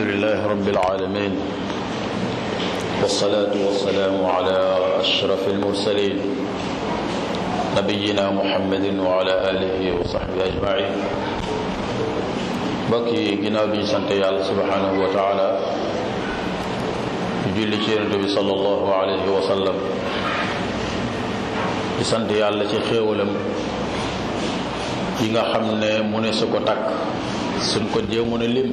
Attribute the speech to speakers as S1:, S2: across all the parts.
S1: لله رب العالمين والصلاة والسلام على أشرف المرسلين نبينا محمد وعلى آله وصحبه أجمعين bokki ginnaaw bi ñu sant yàlla subhanahu wa taala di julli ci yonente bi sallallahu alayhi wa sallam di sant yàlla ci xéewalam yi nga xam ne mu ne su ko takk suñ ko jéemoon a lim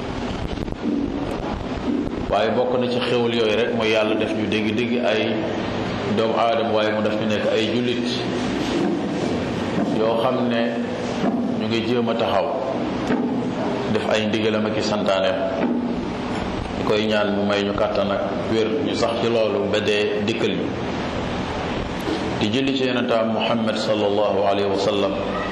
S1: waaye bokk na ci xéwal yooyu rek mooy yàlla def ñu dégg dégg ay doomu aadama waaye mu def ñu nekk ay jullit yoo xam ne ñu ngi jéem a taxaw def ay ndigalam ak i santaaneem ñu koy ñaan mu may ñu kàttan ak wér ñu sax ci loolu ba dee dikkal ñu di julli ci yonentaam muhammad sallallahu alayhi wa sallam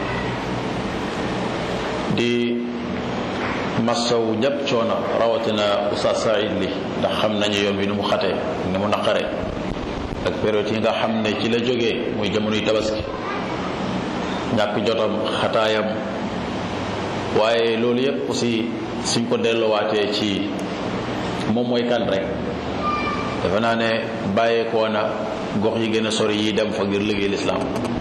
S1: di massaw ñëpp coono rawatina Oustaz Saïd li ndax xam nañu yoon bi ni mu xatee ni mu naqare ak période yi nga xam ne ci la jógee muy jamonoy tabaski ñàkk jotam xataayam waaye loolu yëpp aussi suñ ko delluwaatee ci moom mooy kan rek dafa naa ne bàyyeekoo na gox yi gën a sori yi dem fa ngir liggéey lislaam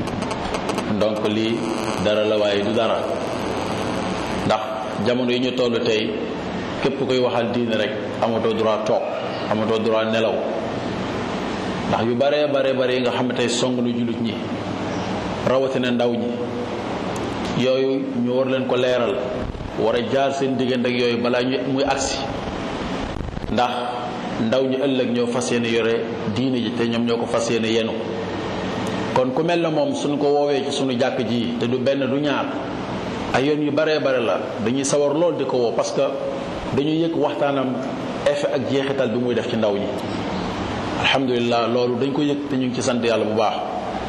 S1: donc lii dara la waaye du dara ndax jamono yi ñu toll tey képp koy waxal diine rek amatoo droit toog amatoo droit nelaw ndax yu bare bare bare yi nga xam ne tey song na jullit ñi rawatina ndaw ñi yooyu ñu war leen ko leeral war a jaar seen diggante ak yooyu balaa ñu muy agsi ndax ndaw ñi ëllëg ñoo fas yéene yore diine ji te ñoom ñoo ko fas yéene yenu kon ku mel na moom suñ ko woowee ci suñu jàkk ji te du benn du ñaar ay yoon yu baree bare la dañuy sawar lool di ko woo parce que dañuy yëg waxtaanam effet ak jeexital bi muy def ci ndaw ñi alhamdulilah loolu dañ ko yëg te ñu ngi ci sant yàlla bu baax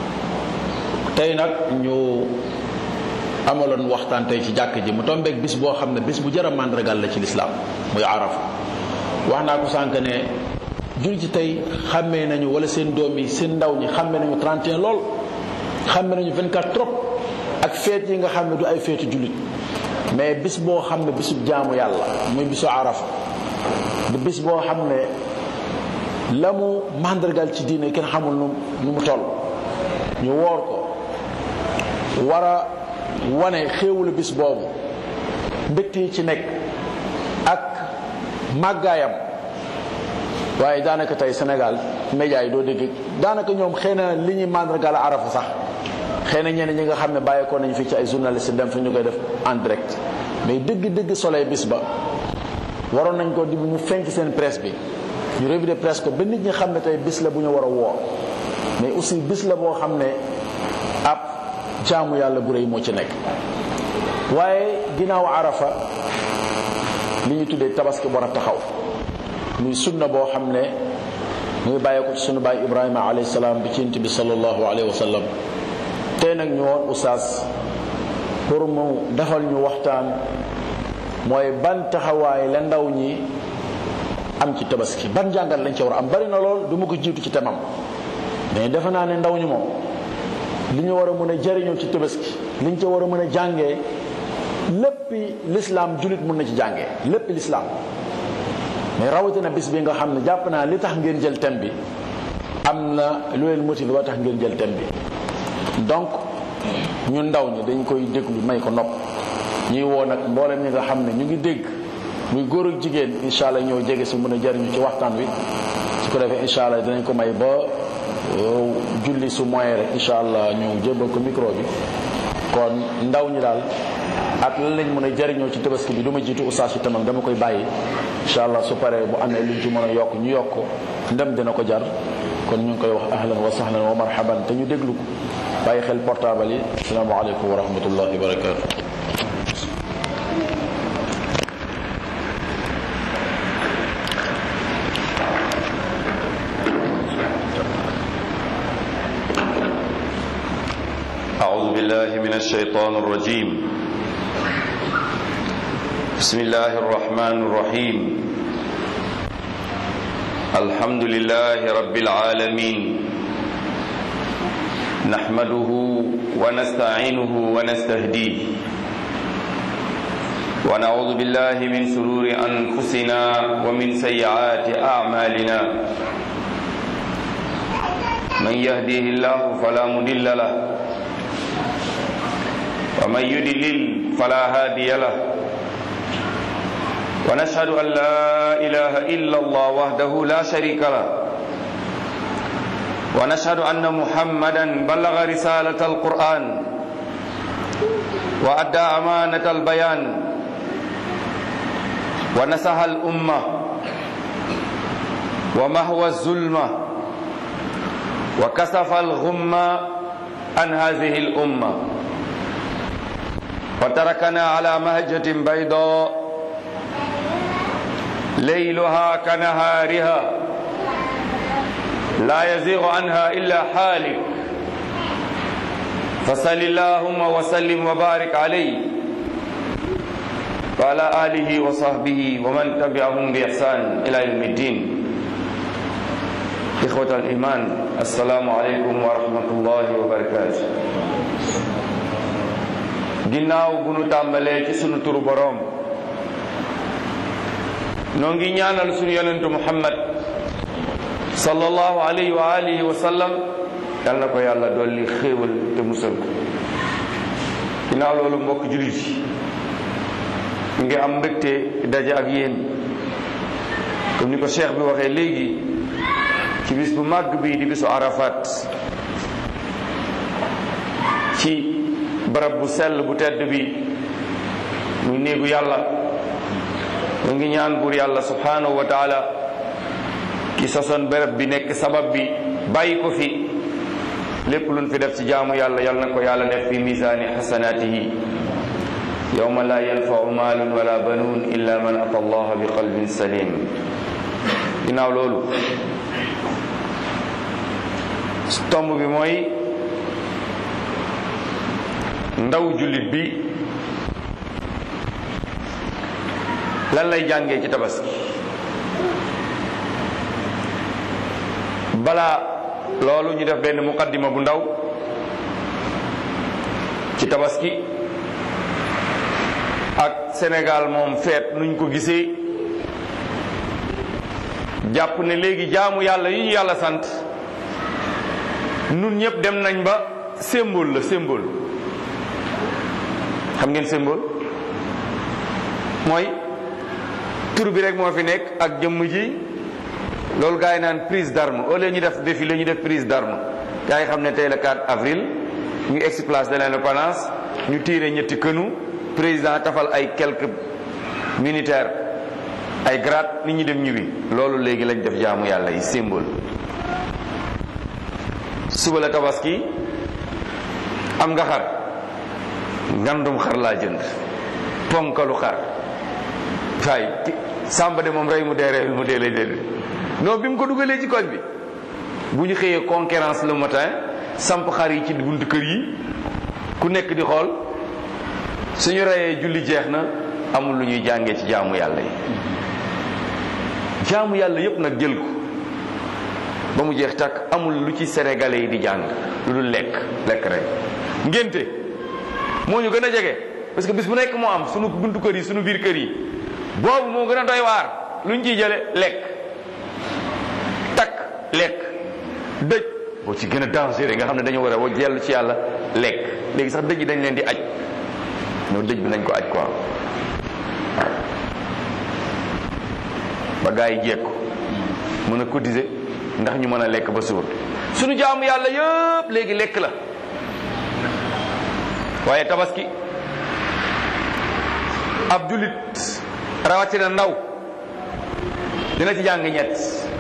S1: tey nag ñu amaloon waxtaan tey ci jàkk ji mu tombeeg bis boo xam ne bis bu jar a màndargal la ci lislaam muy arafa wax naa ko sànq ne jul ci tey xàmmee nañu wala seen doom yi seen ndaw ñi xàmmee nañu 31 lool xàmmee nañu 24 trop ak feet yi nga xam ne du ay feetu jullit mais bis boo xam ne bisu jaamu yàlla muy bisu arafa di bis boo xam ne la mu màndargal ci diine kenn xamul nu nu mu toll ñu woor ko war a wane xéewulu bis boobu mbégte yi ci nekk ak màggaayam waaye daanaka tey Sénégal média yi doo dégg daanaka ñoom xëy na li ñuy màndargal arafa sax xëy na ñenn ñi nga xam ne bàyyeekoo nañu fii ci ay journaliste dem fi ñu koy def en direct mais dëgg-dëgg soleil bis ba waroon nañ ko di mu fenk seen presse bi ñu revue de presse ko ba nit ñi xam ne tey bis la bu ñu war a woor mais aussi bis la boo xam ne ab jaamu yàlla bu rëy moo ci nekk waaye ginnaaw arafa li ñu tuddee tabaski war a taxaw muy sunna boo xam ne muy bàyyee ko ci sunu baay ibrahima alayhi salaam bi ci yonent bi sallallahu alayhi wa sallam tey nag ñu woon oustaz pour mu defal ñu waxtaan mooy ban taxawaay la ndaw ñi am ci tabaski ban jàngat lañ ci war a am bari na lool du ma ko jiitu ci temam mais defe naa ne ndaw ñi moom li ñu war a mën a jariñoo ci tabaski li ñu ci war a mën a jàngee léppi lislaam julit mun na ci jàngee léppi lislaam mais rawatina bis bi nga xam ne jàpp naa li tax ngeen jël thème bi am na lu leen motivé ba tax ngeen jël thème bi donc ñun ndaw ñi dañ koy déglu may ko nopp ñuy woo nag mboolem ñi nga xam ne ñu ngi dégg muy góor ak jigéen incha allah ñoo jege si mën a jariñu ci waxtaan wi su ko defee incha allah dinañ ko may ba julli su moyen rek incha allah ñu jébbal ko micro bi kon ndaw ñi daal ak lan lañ mën a jariñoo ci tabaski bi du ma jiitu oustaz ci tamam dama koy bàyyi incha allah su paree bu amee luñ ci mën a yokk ñu yokk ndem dina ko jar kon ñu ngi koy wax ahlan wa sahlan wa marhaban te ñu déglu ko bàyyi xel portable yi asalaamaaleykum wa rahmatullahi wa barakatu
S2: أعوذ بالله من الشيطان الرجيم بسم الله الرحمن الرحيم الحمد لله رب العالمين نحمده ونستعينه ونستهديه ونعوذ بالله من شرور أنفسنا ومن سيئات أعمالنا من يهديه الله فلا مضل له ومن يضلل فلا هادي له ونشهد أن لا إله إلا الله وحده لا شريك له ونشهد أن محمدا بلغ رسالة القرآن وأدى أمانة البيان ونصح الأمة ومهوى الظلمة وكسف الغمة عن هذه الأمة وتركنا على مهجة بيضاء ليلها كنهارها لا يزيغ عنها إلا حالك فصل اللهم وسلم وبارك عليه وعلى آله وصحبه ومن تبعهم بإحسان إلى يوم الدين إخوة الإيمان السلام عليكم ورحمة الله وبركاته ginnaaw bu nu tàmbalee ci sunu turu boroom noo ngi ñaanal sunu yonentu muhammad sallallahu alayhi wa alihi wa sallam yal na ko yàlla dolli xéewal te musal ko ginnaaw loolu mbokk jullit yi ngi am mbégte daje ak yéen comme ni ko cheikh bi waxee léegi ci bis bu màgg bi di bisu arafat ci barab bu sell bu tedd bi muy néegu yàlla mu ngi ñaan buur yàlla subhanahu wa taala ki sosoon barab bi nekk sabab bi bàyyi ko fi lépp luñ fi def ci jaamu yàlla yal na ko yàlla def fi misaani xasanaatihi yowma la yanfau maalun wala banuun illa man ata allah bi qalbin salim ginnaaw loolu tomb bi mooy ndaw jullit bi lan lay jàngee ci tabaski balaa loolu ñu def benn muqaddima bu ndaw ci tabaski ak Sénégal moom feet nuñ ko gisee jàpp ne léegi jaamu yàlla yi ñu yàlla sant nun ñëpp dem nañ ba symbole la symbole xam ngeen symbole mooy tur bi rek moo fi nekk ak jëmm ji loolu gars yi naan prise d'arme au lieu ñu def défilé ñu def prise d'arme gars yi xam ne tey le 4 avril ñu egsi place de l'indépendance ñu tiire ñetti kënu président tafal ay quelques militaires ay grade nit ñi dem ñibbi loolu léegi lañ def jaamu yàlla yi symbole suba la tabaski am nga xar ngandum xar laa jënd ponkalu xar waay sàmba de moom rey mu dee reyul mu dee lay dee non bi mu ko dugalee ci koñ bi bu ñu xëyee concurrence le matin samp xar yi ci buntu kër yi ku nekk di xool suñu reyee julli jeex na amul lu ñuy jàngee ci jaamu yàlla yi jaamu yàlla yépp nag jël ko ba mu jeex takk amul lu ci sénégalais yi di jàng lu dul lekk lekk rek ngénte moo ñu gën a jege parce que bis bu nekk moo am sunu buntu kër yi sunu biir kër yi boobu moo gën a doy waar lu ñu ciy jële lekk takk lekk dëj boo ci gën a dangereux nga xam ne dañoo war a wa jellu ci yàlla lekk léegi sax dëj yi dañ leen di aj ñoo dëj bi nañ ko aj quoi ba gaa yi jekku mën a cotiser ndax ñu mën a lekk ba suur sunu jaamu yàlla yëpp léegi lekk la waaye tabaski ab jullit rawatina ndaw dina ci jàng ñett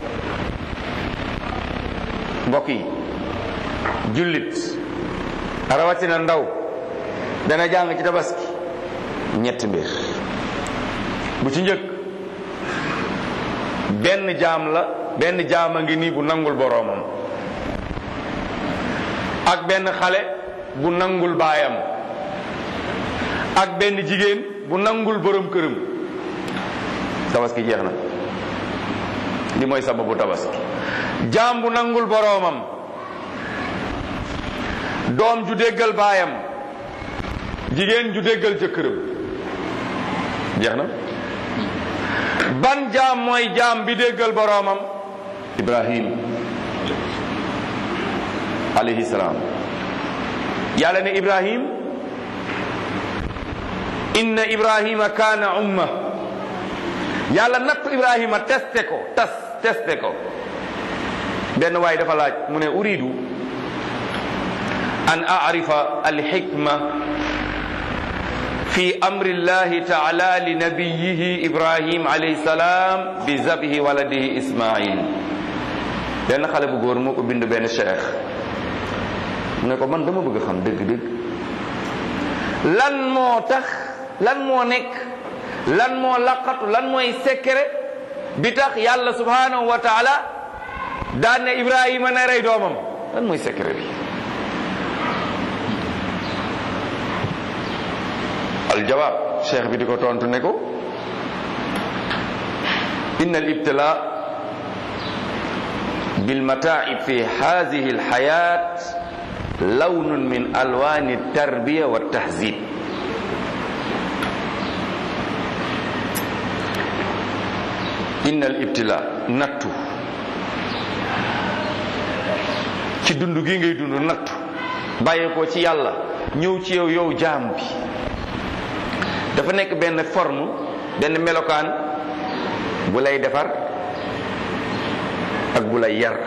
S2: mbokk yi jullit rawatina ndaw dana jàng ci tabaski ñetti mbir bu ci njëkk benn jaam la benn jaam a ngi nii bu nangul boroomam ak benn xale bu nangul baayam ak benn jigéen bu nangul borom këram tabaski jeex na li mooy sababu tabaski jaam bu nangul boroomam doom ju déggal baayam jigéen ju déggal jëkkëram jeex na ban jaam mooy jaam bi déggal boroomam ibrahim alayhi salaam yàlla ne ibrahim inna ibrahima kaana umma yàlla nattu ibrahima testé ko tas testé ko benn waay dafa laaj mu ne uridu an arifa alxikma fi amri llahi taala li nabiyihi ibrahim alayhi salaam bi zabihi waladihi ismail benn xale bu góor moo ko bind benn cheikh mu ne ko man dama bëgg xam dëgg-dëgg lan moo tax lan moo nekk lan moo laqatu lan mooy secret bi tax yàlla subhanahu wa taala daan ne ibrahima na rey doomam lan mooy secret bi aljawaab cheikh bi di ko tontu ne ko inna al ibtila bil mataib fi hadihi al hayat lawnun min alwani tarbiya wa tahzib inna al ibtila nattu ci dund gi ngay dund nattu bàyyee ko ci yàlla ñëw ci yow yow jaam bi dafa nekk benn forme benn melokaan bu lay defar ak bu lay yar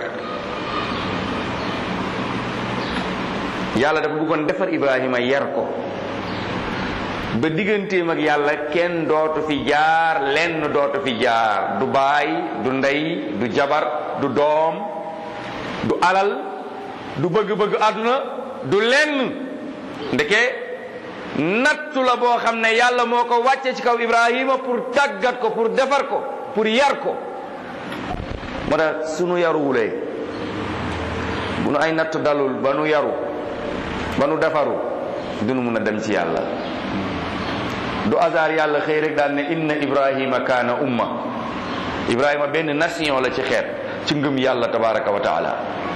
S2: yàlla dafa bëggoon defar Ibrahima yar ko ba digganteem ak yàlla kenn dootu fi jaar lenn dootu fi jaar du baay du ndey du jabar du doom du alal du bëgg-bëgg àdduna du lenn ndeke nattu la boo xam ne yàlla moo ko wàcce ci kaw Ibrahima pour tàggat ko pour defar ko pour yar ko moo tax sunu yaruwulee bu nu ay nattu dalul ba nu yaru ba nu defaru dunu mun a dem ci yàlla du hasard yàlla xëy rek daal ne inna Ibrahima kaana umma Ibrahima benn nation la ci xeet ci ngëm yàlla tabaraka wa taala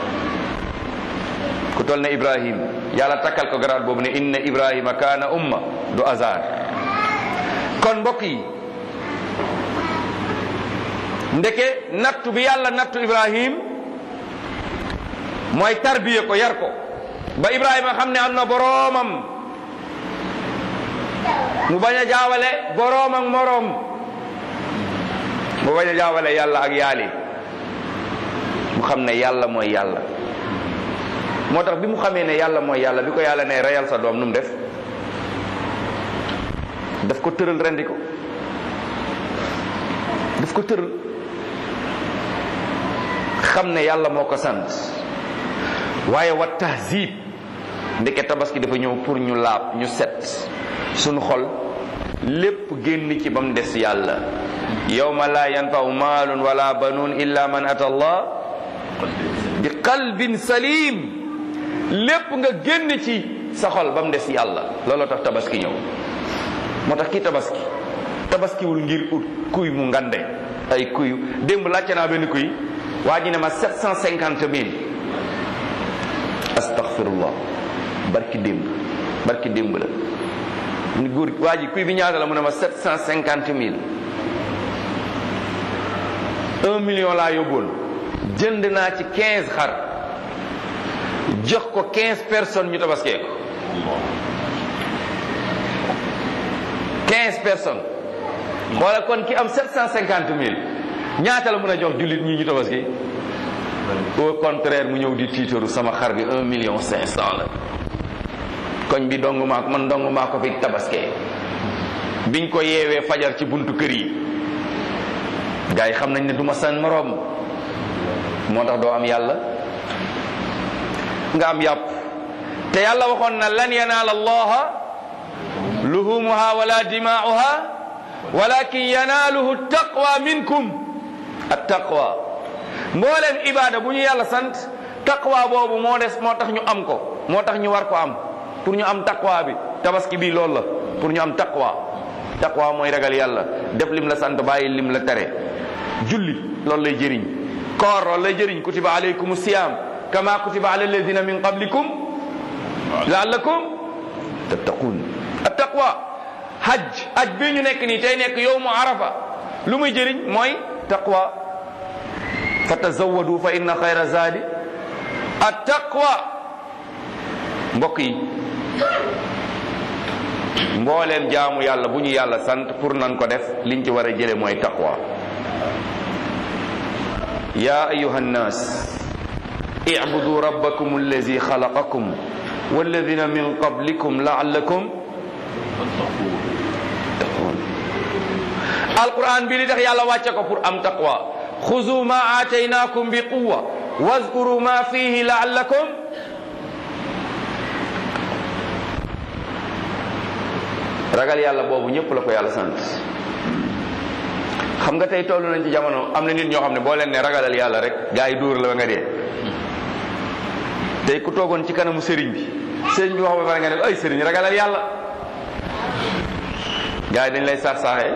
S2: ku toll ne Ibrahim yàlla takkal ko garaat boobu ne inna Ibrahima kaana umma du hasard kon mbokk yi ndeke nattu bi yàlla nattu Ibrahim mooy tarbiye ko yar ko ba Ibrahima xam ne am na boroomam mu bañ a jaawale boroom ak moroom mu bañ a jaawale yàlla ak yaali mu xam ne yàlla mooy yàlla moo tax bi mu xamee ne yàlla mooy yàlla bi ko yàlla ne reyal sa doom nu mu def daf ko tëral rendi ko daf ko tëral xam ne yàlla moo ko sant waaye wa tahzib ndeke tabaski dafa ñëw pour ñu laab ñu set suñu xol lépp génn ci ba mu des yàlla yawma la yanfau maalun wala banuun illa man ata allah bi qalbin salim lépp nga génn ci sa xol ba mu des yàlla looloo tax tabaski ñëw moo tax kii tabaski tabaskiwul ngir ut kuy mu ngande ay kuy démb laajte naa benn kuy waa ji ne ma sept cent cinquante mille astaghfirullah barki démb barki démb la ni góor waa ji kuy bi ñaata la mu ne ma sept cent cinquante mille un million laa yóbboon jënd naa ci quinze xar jox ko quinze personnes ñu tabaskee ko quinze personnes xoola kon ki am sept cent cinquante mille ñaata la mën a jox jullit ñi ñu tabaski au contraire mu ñëw di tiitaru sama xar bi un million cinq cent la koñ bi dong maa ko man dong maa ko fi tabaskee biñ ko yeewee fajar ci buntu kër yi gars yi xam nañ ne du ma san moroom moo tax doo am yàlla nga am yàpp te yàlla waxoon na lan yanaala allaha luhumuha wala dimaa'uha walakin yanaaluhu taqwa minkum at taqwa mbooleem ibaada bu ñu yàlla sant taqwa boobu moo des moo tax ñu am ko moo tax ñu war ko am pour ñu am taqwa bi tabaski bi loolu la pour ñu am taqwa taqwa mooy ragal yàlla def lim la sant bàyyi lim la tere julli loolu lay jëriñ koor loolu lay jëriñ kutiba alaykum siyam kama kutiba ala alladina min qablikum laallakum tattaqun at taqwa hajj hajj bii ñu nekk nii tey nekk yowmu arafa lu muy jëriñ mooy taqwa fa tazawadu fa inna xayra zaadi at taqwa mbokk yi mbooleem jaamu yàlla bu ñu yàlla sant pour nan ko def liñ ci war a jële mooy taqwa ya ayuha nnas اعبدوا ربكم الذي خلقكم والذين من قبلكم لعلكم تتقون القرآن بي tax yàlla wàcce ko pour am taqwa خذوا ما آتيناكم بقوة واذكروا ما فيه لعلكم ragal yàlla boobu ñëpp la ko yàlla sant xam nga tey toll nañ ci jamono am na nit ñoo xam ne boo leen ne ragalal yàlla rek gaa yi dóor la ba nga dee tey ku toogoon ci kanamu sëriñ bi sëriñ bi wax ba pare nga ne ay sëriñ ragalal yàlla gaa yi dañ lay saax saaxee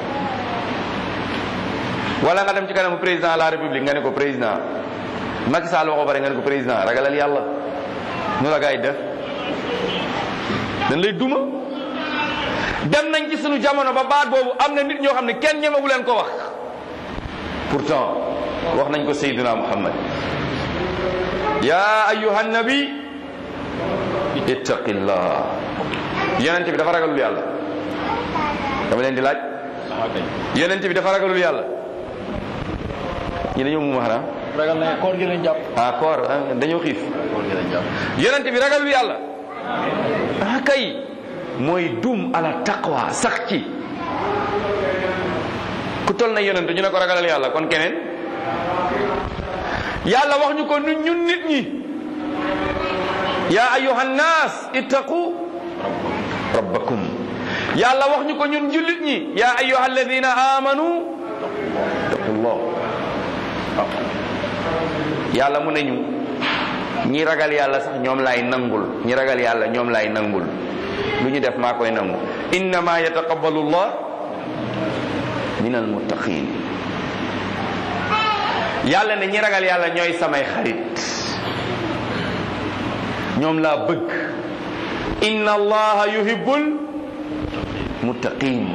S2: wala nga dem ci kanamu président de la république nga ne ko président Macky Sall wax ba pare nga ne ko président ragalal yàlla nu la gaa yi def dañ lay duma dem nañ ci sunu jamono ba baat boobu am na nit ñoo xam ne kenn ñemewu leen ko wax pourtant wax nañ ko Seydina Muhammad ya ayuha nabi ittaqillah yonent bi dafa ragalul yàlla dama leen di laaj yonent bi dafa ragalul yàlla ñi dañoo mu xanaa
S1: ragal na koor gi lañ jàpp
S2: ah koor ah, dañoo xiif
S1: koor gi lañ jàpp
S2: yonent bi ragalul yàlla ah kay mooy dum ala taqwa sax ci ku tol na yonent ñu ne ko ragalal yàlla kon keneen yàlla wax ñu ko ñun ñun nit ñi ya ayuha nnas ittaqu rabbakum yàlla wax ñu ko ñun jullit ñi ya ayuha alladina amanu ittaqullah yàlla mu ne ñu ñi ragal yàlla sax ñoom laay nangul ñi ragal yàlla ñoom laay nangul lu ñu def maa koy nangu innama yataqabbalu llah min almuttaqin yàlla ne ñi ragal yàlla ñooy samay xarit ñoom laa bëgg inna allaha yuhibbul muttaqin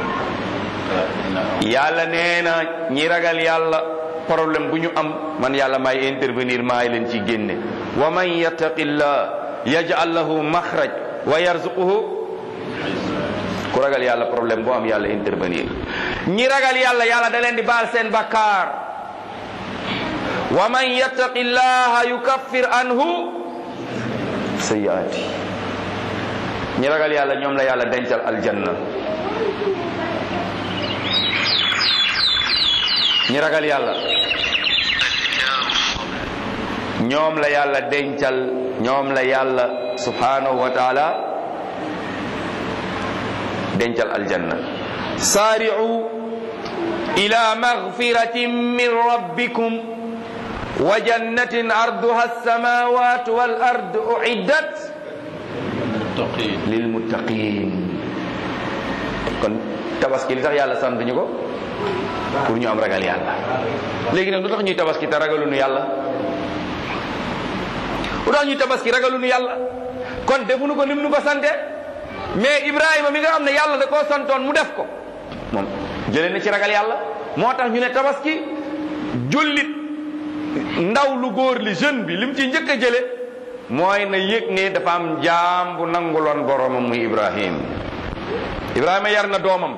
S2: yàlla nee na ñi ragal yàlla problème bu ñu am man yàlla may intervenir maay leen ci génne wa man yattaqillah yaj'al lahu maxraj wa yarzuquhu ku ragal yàlla problème boo am yàlla intervenir ñi ragal yàlla yàlla da leen di baal seen bakkaar wa man yattaqi llaha yukaffir anhu sayyiati ñi ragal yàlla ñoom la yàlla dencal aljanna ñi ragal yàlla ñoom la yàlla dencal ñoom la yàlla subhanahu wa taala dencal aljanna saari'u ila maghfiratin min rabbikum wa jannatin arduha as-samawati wal ardu uiddat lil muttaqin kon tabaski li tax yàlla sant ñu ko pour ñu am ragal yàlla léegi nag lu tax ñuy tabaski te ragaluñu yàlla lu tax ñuy tabaski ragaluñu yàlla kon defuñu ko nim nu ko sante mais Ibrahima mi nga xam ne yàlla da koo santoon mu def ko moom jëlee na ci ragal yàlla moo tax ñu ne tabaski jullit ndaw lu góor li jeune bi lim ci njëkk a jële mooy na yëg ne dafa am jaam bu nanguloon boromam muy Ibrahim Ibrahima yar na doomam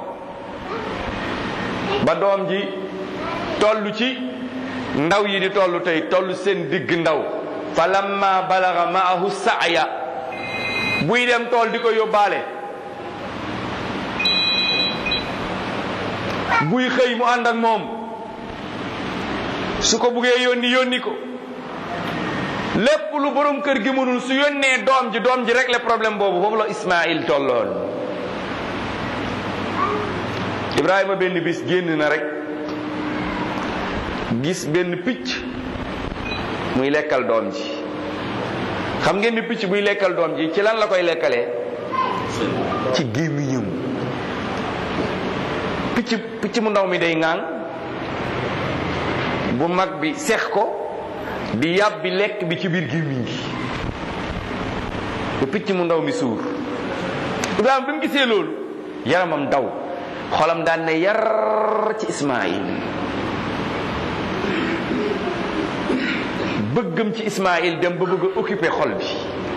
S2: ba doom ji toll ci ndaw yi di toll tey toll seen digg ndaw fa lamma balaga maahu saaya buy dem tool di ko yóbbaale buy xëy mu ànd ak moom su ko buggee yónni yónni ko lépp lu borom kër gi mënul su yónnee doom ji doom ji régler problème boobu foofu la Ismaïl tolloon Ibrahima benn bis génn na rek gis benn picc muy lekkal doom ji xam ngeen ni picc buy lekkal doom ji ci lan la koy lekkalee ci gémmiñam picc picc mu ndaw mi day ŋaan bu mag bi sex ko di yàbbi lekk bi ci biir gémmiñ gi ba picc mu ndaw mi suur Ibrahima bi mu gisee loolu yaramam daw xolam daan ne yar ci Ismaïl bëggam ci Ismaïl dem ba bëgg a occupé xol bi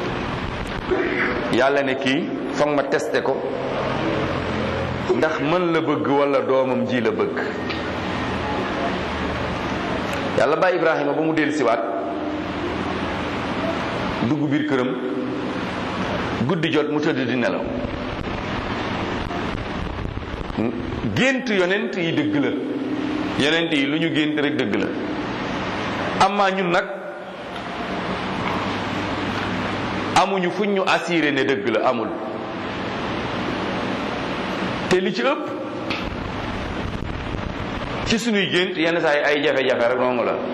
S2: yàlla ne kii foog ma testé ko ndax mën la bëgg wala doomam ji la bëgg yàlla bàyyi Ibrahima ba mu dellu siwaat dugg biir këram guddi jot mu tëdd di nelaw gént yonent yi dëgg la yonent yi lu ñu gént rek dëgg la amaa ñun nag amuñu fuñ ñu assuré ne dëgg la amul te li ci ëpp ci suñuy gént yenn saa yi ay jafe-jafe rek noonu la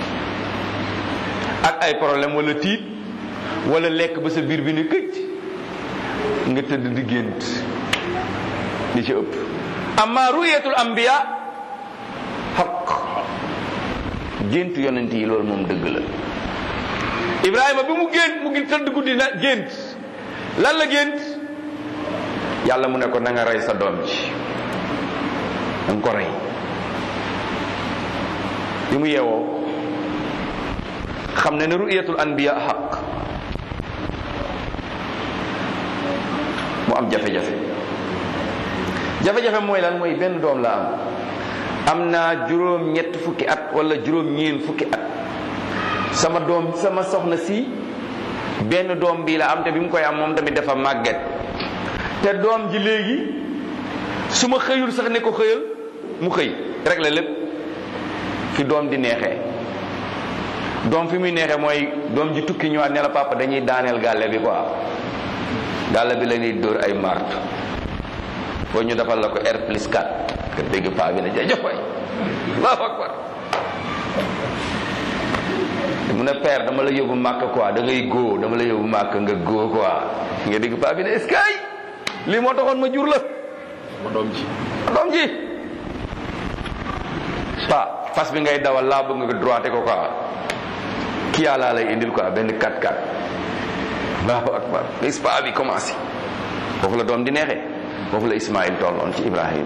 S2: ak ay problème wala tiit wala lekk ba sa biir bi ne këcc nga tëdd di gént li ci ëpp amma ruyatul anbiya xaq gént yonent yi loolu moom dëgg la ibrahima bi mu gént mu ngi tëdd guddi na gént lan la gént yàlla mu ne ko na nga rey sa doom ji da nga ko rey bi mu yeewoo xam ne ne ruyatul anbiya xaq mu am jafe-jafe jafe-jafe mooy lan mooy benn doom la am am naa juróom ñett fukki at wala juróom ñeen fukki at sama doom sama soxna si benn doom bii la am te bi mu koy am moom tamit dafa màgget te doom ji léegi su ma xëyul sax ne ko xëyal mu xëy rek la lépp fi doom di neexee doom fi muy neexee mooy doom ji tukki ñëwaat ne la papa dañuy daaneel gàlle bi quoi gàlle bi la ñuy dóor ay mart boo ñu defal la ko R plus 4 nga dégg paa bi ne jajëf waay allahu akbar mu ne père dama la yóbbu màkk quoi da ngay góo dama la yóbbu màkk nga góo quoi nga dégg paa bi ne est-ce que ay lii moo taxoon ma jur la
S1: ma doom ji
S2: doom ji pa fas bi ngay dawal laa bëgg nga droité ko quoi kii yaa laa lay indil quoi benn 4-4 allahu akbar gis paa bi commencé foofu la doom di neexee foofu la Ismaïl tolloon ci Ibrahim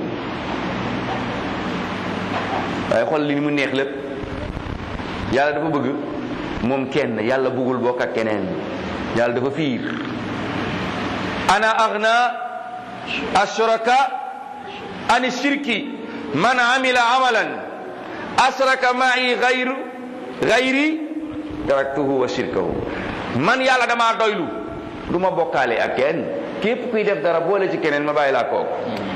S2: waaye xool li mu neex lépp yàlla dafa bëgg moom kenn yàlla bëggul bokk ak keneen yàlla dafa fiir ana aghna ashraka ani shirki man amila amalan asraka ma'i ghayru ghayri taraktuhu wa shirkahu man yàlla damaa doylu du ma bokkaale ak kenn képp kuy def dara boole ci keneen ma bàyyi laa kooku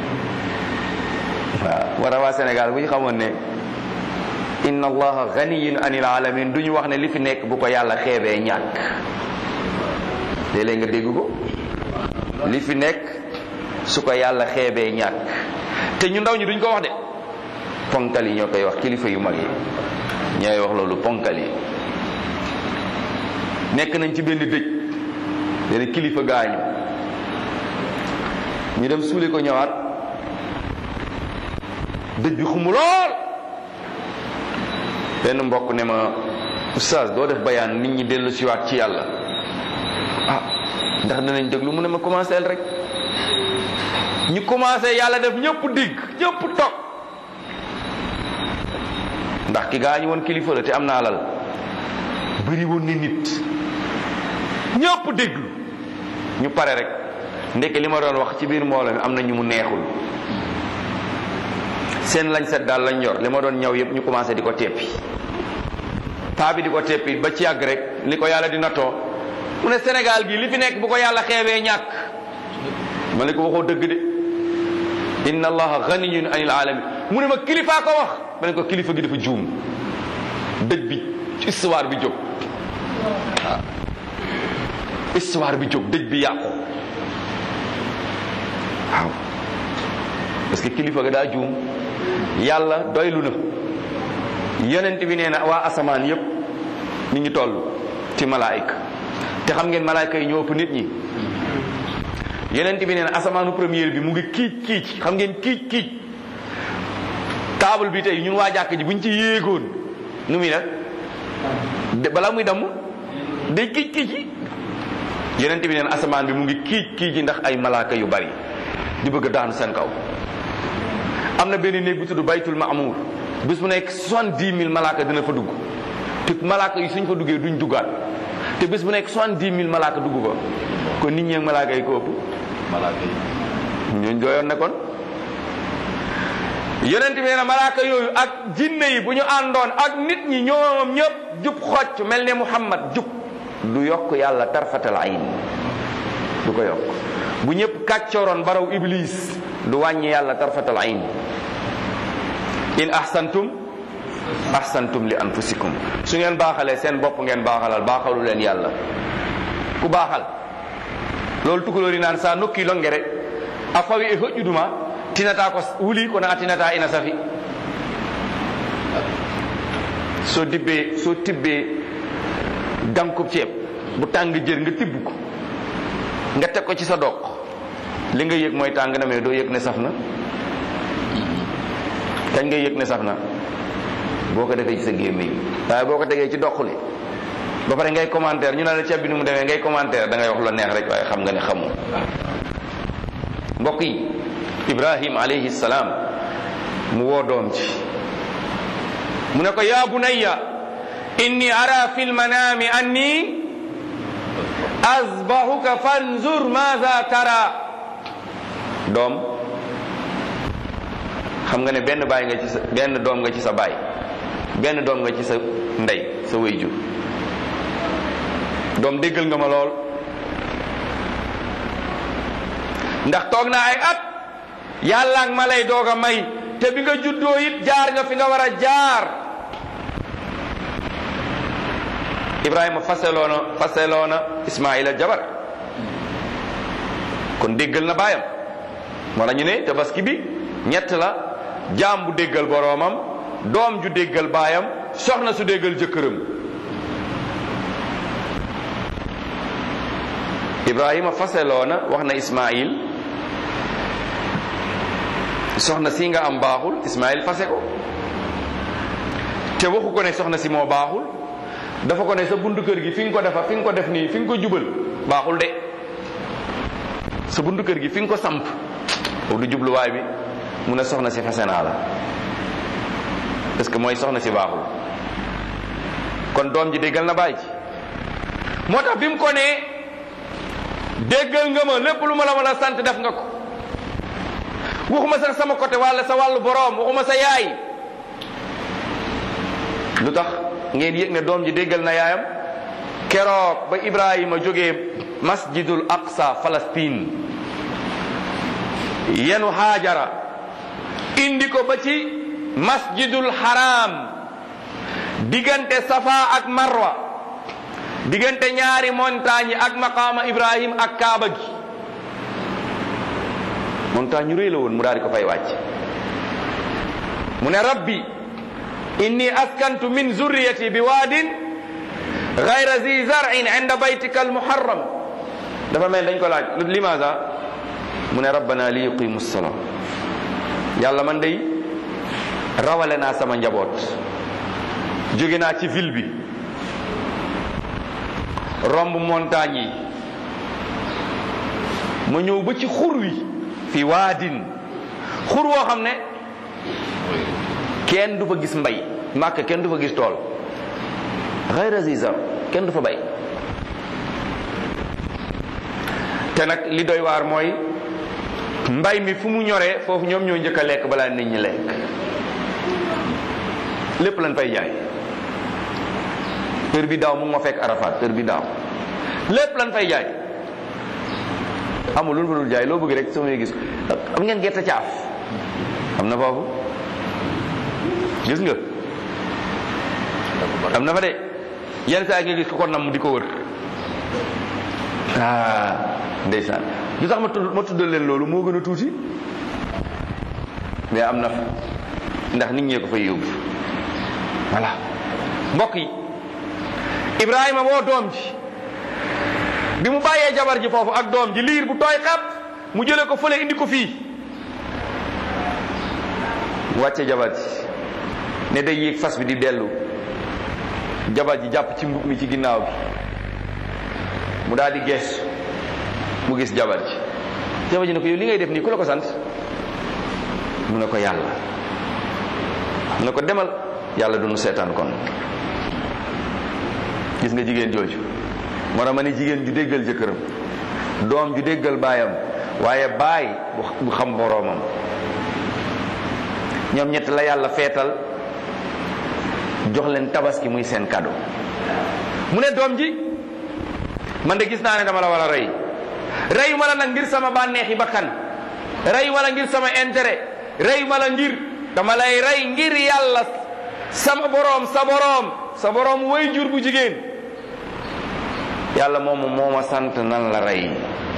S2: waaw war a waa Sénégal bu ñu xamoon ne inna allaha ganiyun anil alamin du ñu wax ne li fi nekk bu ko yàlla xeebee ñàkk léeg-léeg nga dégg ko li fi nekk su ko yàlla xeebee ñàkk te ñu ndaw ñi duñ ko wax de ponkal yi ñoo koy wax kilifa yu mag yi ñooy wax loolu ponkal yi nekk nañ ci benn dëj benn kilifa gaañu ñu dem suuli ko ñëwaat dëj bi xumu lool benn mbokk ne ma oustaz doo def bayaan nit ñi dellu siwaat ci yàlla ah ndax danañ déglu mu ne ma commencé rek ñu commencé yàlla def ñëpp digg ñëpp toog ndax ki gaañu woon kilifa la te am na alal bëri woon ni nit ñëpp déglu ñu pare rek ndekk li ma doon wax ci biir mbooloo mi am na ñu mu neexul seen lañ set daal lañ yor li ma doon ñaw yëpp ñu commencé di ko teppi paa bi di ko teppi ba ci yàgg rek li ko yàlla di nattoo mu ne Sénégal gi li fi nekk bu ko yàlla xeebee ñàkk ma ne ko waxoo dëgg de inna allaha ganiyun anil alamin mu ne ma kilifaa ko wax ma ne ko kilifa gi dafa juum dëj bi histoire bi jóg waaw histoire bi jóg dëj bi yàqu waaw parce que kilifa ga daa juum yàlla doylu na yonent bi nee na waa asamaan yépp ni ngi toll ci malaayika te xam ngeen malaayika yi ñoo ëpp nit ñi yonent bi nee na asamaanu première bi mu ngi kiic kiic xam ngeen kiic kiic table bi tey ñun waa jàkk ji buñ ci yéegoon nu muy nag balaa muy damm day kiic kiic yi yonent bi nee na asamaan bi mu ngi kiic kiic yi ndax ay malaaka yu bari di bëgg a daanu seen kaw am na benn néeg bu tudd baytul maamuur bis bu nekk soixante-dix mille malaaka dina fa dugg te malaaka yi suñ fa duggee duñ duggaat te bis bu nekk soixante-dix mille malaaka dugg fa kon nit ñi ak malaaka yi ko ëpp
S1: malaaka yi
S2: ñooñ dooyoon ne kon yonent bi nee na malaaka yooyu ak jinne yi bu ñu àndoon ak nit ñi ñoom ñëpp jub xocc mel ne muhammad jub du yokk yàlla tarfatal ayn du ko yokk bu ñëpp kàccooroon baraw iblis du wàññi yàlla tarfatal ayn in ahsantum ahsantum li anfusikum su ngeen baaxalee seen bopp ngeen baaxalal baaxalu leen yàlla ku baaxal loolu tukulóor yi naan sa nokki longere a fawi e hoƴƴuduma tinata ko wuli kono a tinata ina safi so dibbe so tibbe dankub ceeb bu tàng jër nga tibb ko nga teg ko ci sa doq li nga yëg mooy tàng na mais doo yëg ne saf na kañ nga yëg ne saf na boo ko defee ci sa gémmiñ waaye boo ko tegee ci doq li ba pare ngay commentaire ñu ne la ceeb bi ni mu demee ngay commentaire da ngay wax lu neex rek waaye xam nga ne xamoo mbokk yi ibrahim alayhi salaam mu woo doom ci mu ne ko yaa bunayya inni ara fi lmanami anni azbahuka fanzur maza tara doom xam nga ne benn baay nga ci sa benn doom nga ci sa baay benn doom nga ci sa ndey sa wéyjur doom déggal nga ma lool ndax toog naa ay at yàlla ak ma lay doog a may te bi nga juddoo it jaar nga fi nga war a jaar Ibrahima faseloona faseloona Ismaila jabar kon déggal na baayam moo la ñu ne tabaski bi ñett la jaam bu déggal boroomam doom ju déggal baayam soxna su déggal jëkkëram Ibrahima faseloona wax na Ismail soxna si nga am baaxul Ismail fase ko te waxu ko ne soxna si moo baaxul dafa ko ne sa buntu kër gi fi nga ko defa fi nga ko def nii fi nga ko jubal baaxul de sa buntu kër gi fi nga ko samp foofu du jubluwaay bi mu ne soxna si fase naa la parce que mooy soxna si baaxul kon doom ji déggal na bàyyi ci moo tax bi mu ko nee déggal nga ma lépp lu ma la mën a sant def nga ko waxuma sax sama côté walla sa wàllu boroom waxuma sa yaay lu tax ngeen yëg ne doom ji déggal na yaayam keroog ba Ibrahima jógee masjidul aqsa Palestine yenu haajara indi ko ba ci masjidul haram diggante safa ak marwa diggante ñaari montagne ak maqaama Ibrahim ak kaaba gi montagne ñu réy la woon mu daal di ko fay wàcc mu ne rabbi inni askantu min zurriyati bi waadin gayra zi zarin inda baytika almuharram dafa mel dañ ko laaj limaza mu ne rabbana li yuqimu salaa yàlla man day rawale naa sama njaboot jóge naa ci ville bi romb montagne yi ma ñëw ba ci xur wi fi waadin xur woo xam ne kenn du fa gis mbay màkk kenn du fa gis tool xayra zizar kenn du fa bay te nag li doy waar mooy mbay mi fu mu ñoree foofu ñoom ñoo njëkk a lekk balaa nit ñi lekk lépp lañ fay jaay heure bi daaw mu ngi ma fekk Arafat heure bi daaw lépp lañ fay jaay amul lu fa dul jaay loo bëgg rek soo may gis am ngeen gerte caaf am na foofu gis nga am na fa de yenn saa nga gis ko ko nam di ko wër ah ndeysaan lu tax ma tudd ma tuddal leen loolu moo gën a tuuti mais am na fa ndax nit ñee ko fay yóbbu voilà mbokk yi Ibrahima woo doom ji bi mu bàyyee jabar ji foofu ak doom ji liir bu tooy xat mu jële ko fële indi ko fii mu wàcce jabar ji ne day yéeg fas bi di dellu jabar ji jàpp ci mbub mi ci ginnaaw bi mu daal di gees mu gis jabar ji jabar ji ne ko yow li ngay def nii ku la ko sant mu ne ko yàlla mu ne ko demal yàlla du nu seetaan kon gis nga jigéen jooju moo tax ma ne jigéen ju déggal jëkkëram doom ju déggal baayam waaye baay bu xam boroomam ñoom ñett la yàlla feetal jox leen tabaski muy seen cadeau mu ne doom ji man de gis naa ne dama la war a rey reyu ma la nag ngir sama bànneexi bakkan reyu ma la ngir sama intérêt reyu ma la ngir dama lay rey ngir yàlla sama boroom sa boroom sa boroom way jur bu jigéen yàlla moomu moo ma sant nan la rey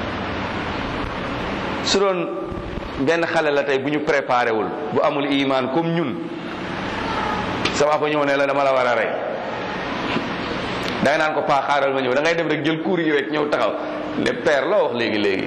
S2: su doon benn xale la tey bu ñu préparé wul bu amul iman comme ñun sa papa ñëw ne la dama la war a rey da nga naan ko paa xaaral ma ñëw da ngay dem rek jël kuur yi rek ñëw taxaw le père loo wax léegi léegi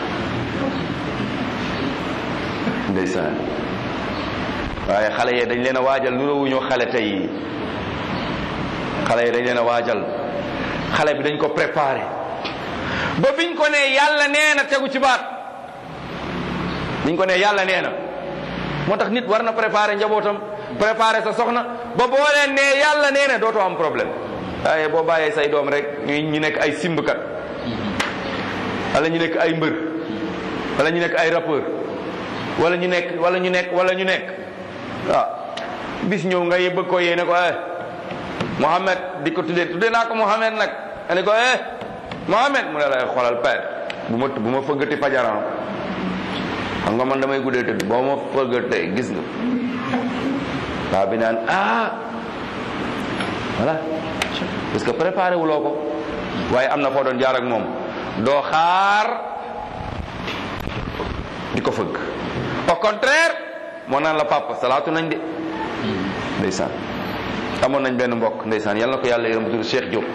S2: ndeysaan waaye xale yee dañ leen a waajal nuróowuñoo xale tey xale yi dañ leen a waajal xale bi dañ ko préparé ba biñ ko ne yàlla nee na tegu ci baat biñ ko ne yàlla nee na moo tax nit war na préparé njabootam préparé sa soxna ba boo leen ne yàlla nee na dootoo am problème waaye boo bàyyee say doom rek ñu ñu nekk ay simbkat wala ñu nekk ay mbër wala ñu nekk ay rappeur wala ñu nekk wala ñu nekk wala ñu nekk waaw bis ñëw nga bëgg ko yéene ko eh Mohamed di ko tuddee tuddee naa ko Mohamed nag nga ne ko eh Mohamed mu ne lay xoolal père bu ma bu ma fëggati fajaran xam nga man damay guddee tëdd boo ma fëggatee gis nga waa bi naan ah voilà parce que préparé wuloo ko waaye am na foo doon jaar ak moom doo xaar di ko fëgg au contraire moo naan la papa salaatu nañ de ndeysaan amoon nañ benn mbokk ndeysaan yal na ko yàlla yërëm tudd Cheikh Diop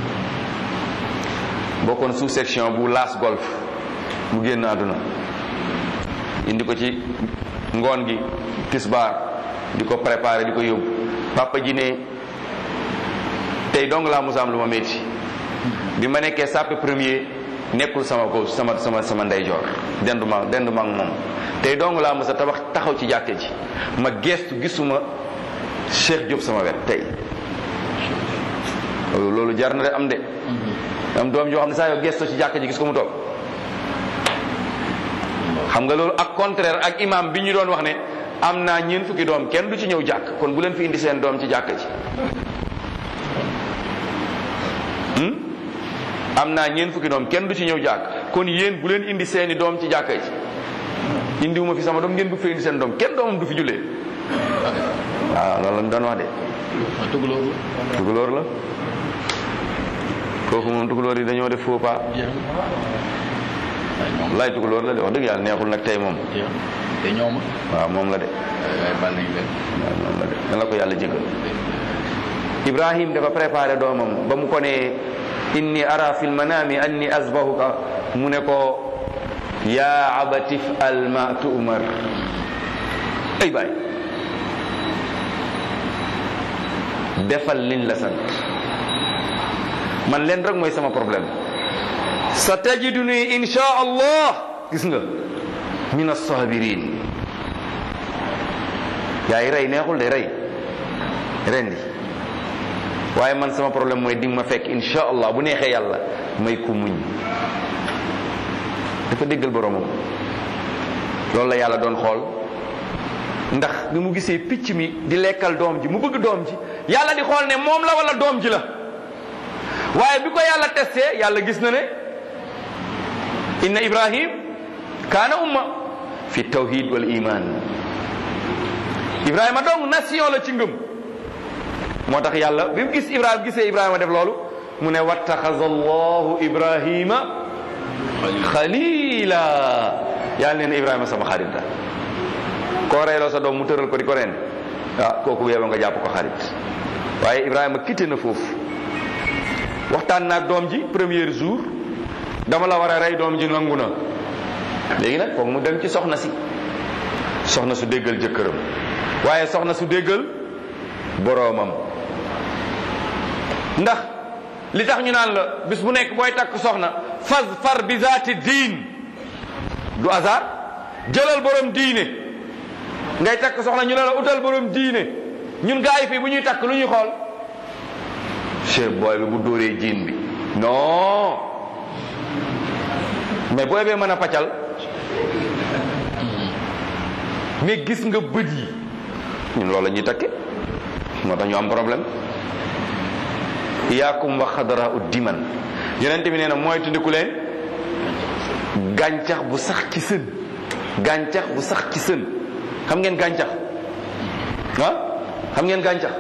S2: bokkoon sous section bu Las Golf mu génn àdduna indi ko ci ngoon gi tisbaar di ko préparé di ko yóbbu papa ji ne tey dong laa musa am lu ma métti bi ma nekkee sàppe premier nekkul sama gauche sama sama sama ndeyjoor dendu ma dendu ma ak moom tey dong laa musa tabax taxaw ci jàkke ji ma gestu gisuma Cheikh Diop sama wet tey loolu jar na de am de am doom joo xam ne saa yoo gestu ci jàkke ji gis ko mu toog xam nga loolu ak contraire ak imam bi ñu doon wax ne am naa ñeent fukki doom kenn du ci ñëw jàkk kon bu leen fi indi seen doom ci jàkk ji am naa ñeent fukki doom kenn du ci ñëw jàkk kon yéen bu leen indi seeni doom ci jàkka ji indiwuma fi sama doom ngeen bëgg fa indi seen doom kenn doomam du fi jullee waaw loolu lañ doon wax de
S1: tukulóor la
S2: tukulóor la kooku moom tukulóor yi dañoo def faux pas lay tukulóor la de wax dëgg yàlla neexul nag tey moom
S1: te ñoom
S2: waaw moom la de
S1: waaye bal nañ leen
S2: waaw moom la de dan la ko yàlla jégal ibrahim dafa préparé doomam ba mu ko ne inni ara fi lmanami anni asbahuka mu ne ko ya abati fal ma tu'mar ay baay defal liñ la sant man leen rek mooy sama problème sa tajiduni insha allah gis nga min as-sabirin yaay rey neexul de rey rendi waaye man sama problème mooy di nga ma fekk insha allah bu neexee yàlla may ku muñ dafa déggal boromam loolu la yàlla doon xool ndax bi mu gisee picc mi di lekkal doom ji mu bëgg doom ji yàlla di xool ne moom la wala doom ji la waaye bi ko yàlla testé yàlla gis na ne inna ibrahim kaana umma fi tawhid wal iman ibrahima donc nation la ci ngëm moo tax yàlla bi mu gis ibrahima gisee ibrahima def loolu mu ne wattaxaza allahu ibrahima xalila yàlla nee na ibrahima sama xarit la koo reyloo sa doom mu tëral ko di ko reen ah kooku yeeba nga jàpp ko xarit waaye ibrahima quitté na foofu waxtaan naag doom ji premier jour dama la war a rey doom ji nangu na léegi nag foog mu dem ci soxna si soxna su déggal jëkkëram waaye soxna su déggal boroomam ndax li tax ñu naan la bis bu nekk booy takk soxna fas far bi zaati diin du hasard jëlal borom diine ngay takk soxna ñu ne la utal borom diine ñun gaa yi fii bu ñuy takk lu ñuy xool chef booy bi bu dóoree jiin bi non mais booy bee mën a paccal mais gis nga bët yi ñun loolu la ñuy takke moo tax ñu am problème iyaakum wa xadara u diman yonent bi nee na mooy tundiku leen gàncax bu sax ci sën gàncax bu sax ci sën xam ngeen gàncax ah xam ngeen gàncax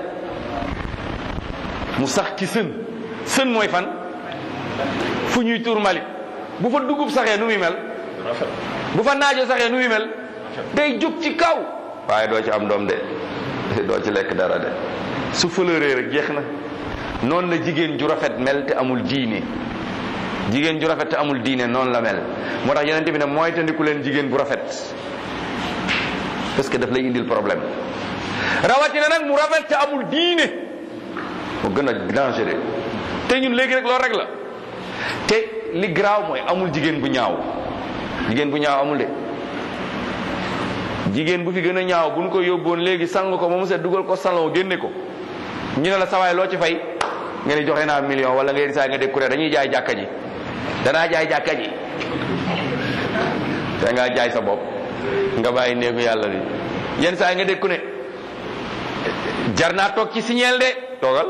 S2: mu sax ci sën sën mooy fan fu ñuy tuur mali bu fa dugub saxee nu muy mel bu fa naajo saxee nu muy mel day jóg ci kaw waaye doo ci am doom de doo ci lekk dara de su fëlëree rek jeex na noonu la jigéen ju rafet mel te amul diine jigéen ju rafet te amul diine noonu la mel moo tax yonente bi ne mooy tandiku leen jigéen bu rafet parce que daf lay indil problème rawatina nag mu rafet te amul diine mu gën a dangereux te ñun léegi rek loolu rek la te li garaaw mooy amul jigéen bu ñaaw jigéen bu ñaaw amul de jigéen bu fi gën a ñaaw bu ñu ko yóbboon léegi sang ko moom set dugal ko salon génne ko ñu ne la sawaay loo ci fay nga ne joxe naa million wala nga saa nga dégg ku ne dañuy jaay jàkka ji danaa jaay jàkka ji da ngaa jaay sa bopp nga bàyyi néegu yàlla bi yenn saa nga dégg ku ne jar naa toog ci signeel de toogal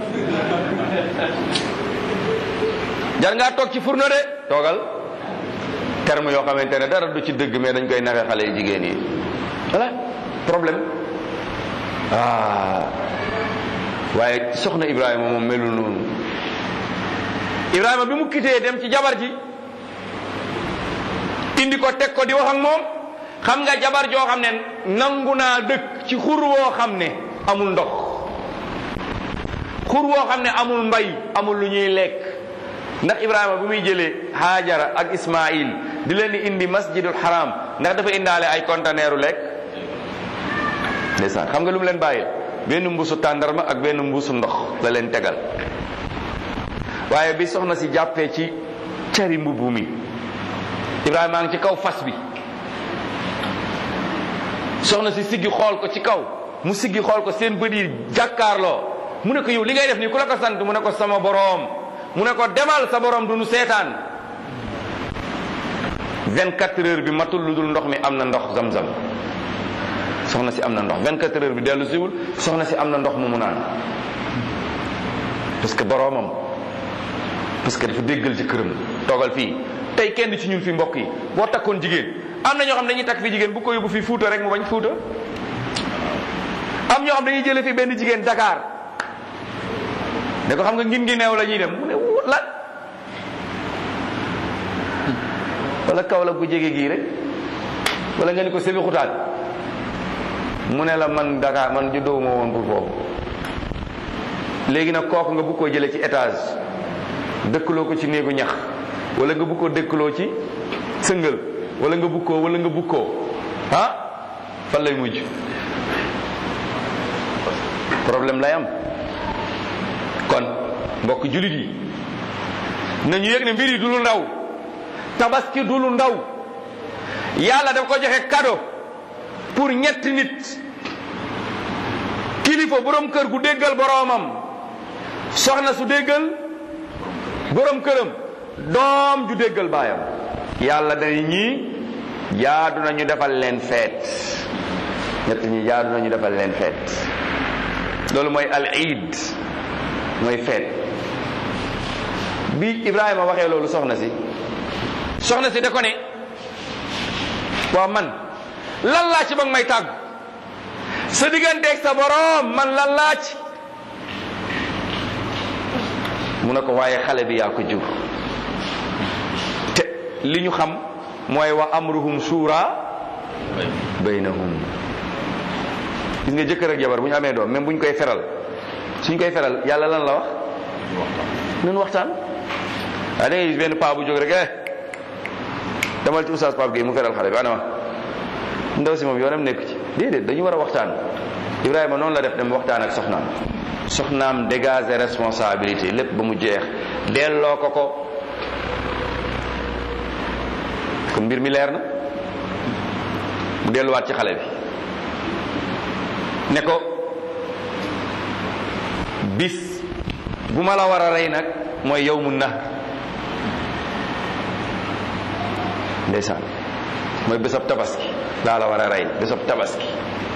S2: jar ngaa toog ci fourneau de toogal terme yoo xamante ne dara du ci dëgg mais dañ koy naxe xale yu jigéen yi voilà problème ah waaye soxna Ibrahima moom melul noonu Ibrahima bi mu kitee dem ci jabar ji indi ko teg ko di wax ak moom xam nga jabar joo xam ne nangu naa dëkk ci xur woo xam ne amul ndox xur woo xam ne amul mbay amul lu ñuy lekk ndax Ibrahima bu muy jëlee Haajara ak Ismaïl di leen di indi masjidul haram ndax dafa indaale ay conteneeru lekk ndeysaan xam nga lu mu leen bàyyil benn mbuusu tàndarma ak benn mbuusu ndox la leen tegal waaye bi soxna si jàppee ci cari mbubb mi Ibrahima a ngi ci kaw fas bi soxna si siggi xool ko ci kaw mu siggi xool ko seen bët yi jàkkaarloo mu ne ko yow li ngay def nii ku la ko sant mu ne ko sama boroom mu ne ko demal sa boroom du nu seetaan 24 heures bi matul lu dul ndox mi am na ndox zam-zam soxna si am na ndox 24 heures bi dellu siwul soxna si am na ndox mu mu naan parce que boroomam parce que dafa déggal ci këram toogal fii tey kenn ci ñun fi mbokk yi boo takkoon jigéen am na ñoo xam dañuy takk fi jigéen bu ko yóbbu fii Fuuta rek mu bañ Fuuta am ñoo xam dañuy jële fi benn jigéen Dakar ne ko xam nga ngin ngi neew la ñuy dem mu ne lan wala kaw la gu jege gii rek wala nga ni ko sébi xutaat mu ne la man Dakar man juddoo ma woon pour foofu léegi nag kooku nga bëgg koo jëlee ci étage dëkkaloo ko ci néegu ñax wala nga bëgg koo dëkkaloo ci sëngal wala nga bëgg koo wala nga bëgg koo ah fan lay mujj problème lay am kon mbokk jullit yi nañu yëg ne mbir yi du lu ndaw tabaski du lu ndaw yàlla daf ko joxe cadeau pour ñetti nit kilifa borom kër gu déggal boroomam soxna su déggal borom këram doom ju déggal baayam yàlla dañu ñii jaadu nañu defal leen feet ñett ñi jaadu nañu defal leen feet loolu mooy al iid mooy feet bi Ibrahima waxee loolu soxna si soxna si da ko ne waaw man lan laa ci ba nga may tàggu sa digganteeg sa boroom man lan laa ci mu ne ko waaye xale bi yaa ko jur te li ñu xam mooy wa amruhum shura baynahum gis nga jëkkër ak jabar bu ñu amee doom même bu ñu koy feral suñ koy feral yàlla lan la wax nun waxtaan waaye da ngay gis benn paa bu jóg rek eh demal ci oustaz Pape Gueye mu feral xale bi ana ma ndaw si moom yoonam nekk ci déedéet dañu war a waxtaan Ibrahima noonu la def dem waxtaan ak soxnaam soxnaam dégager responsabilité lépp ba mu jeex delloo ko ko kon mbir mi leer na delluwaat ci xale bi ne ko bis bu ma la war a rey nag mooy yow mu nahr ndeysaan mooy bésab tabaski laa la war a rey bésab tabaski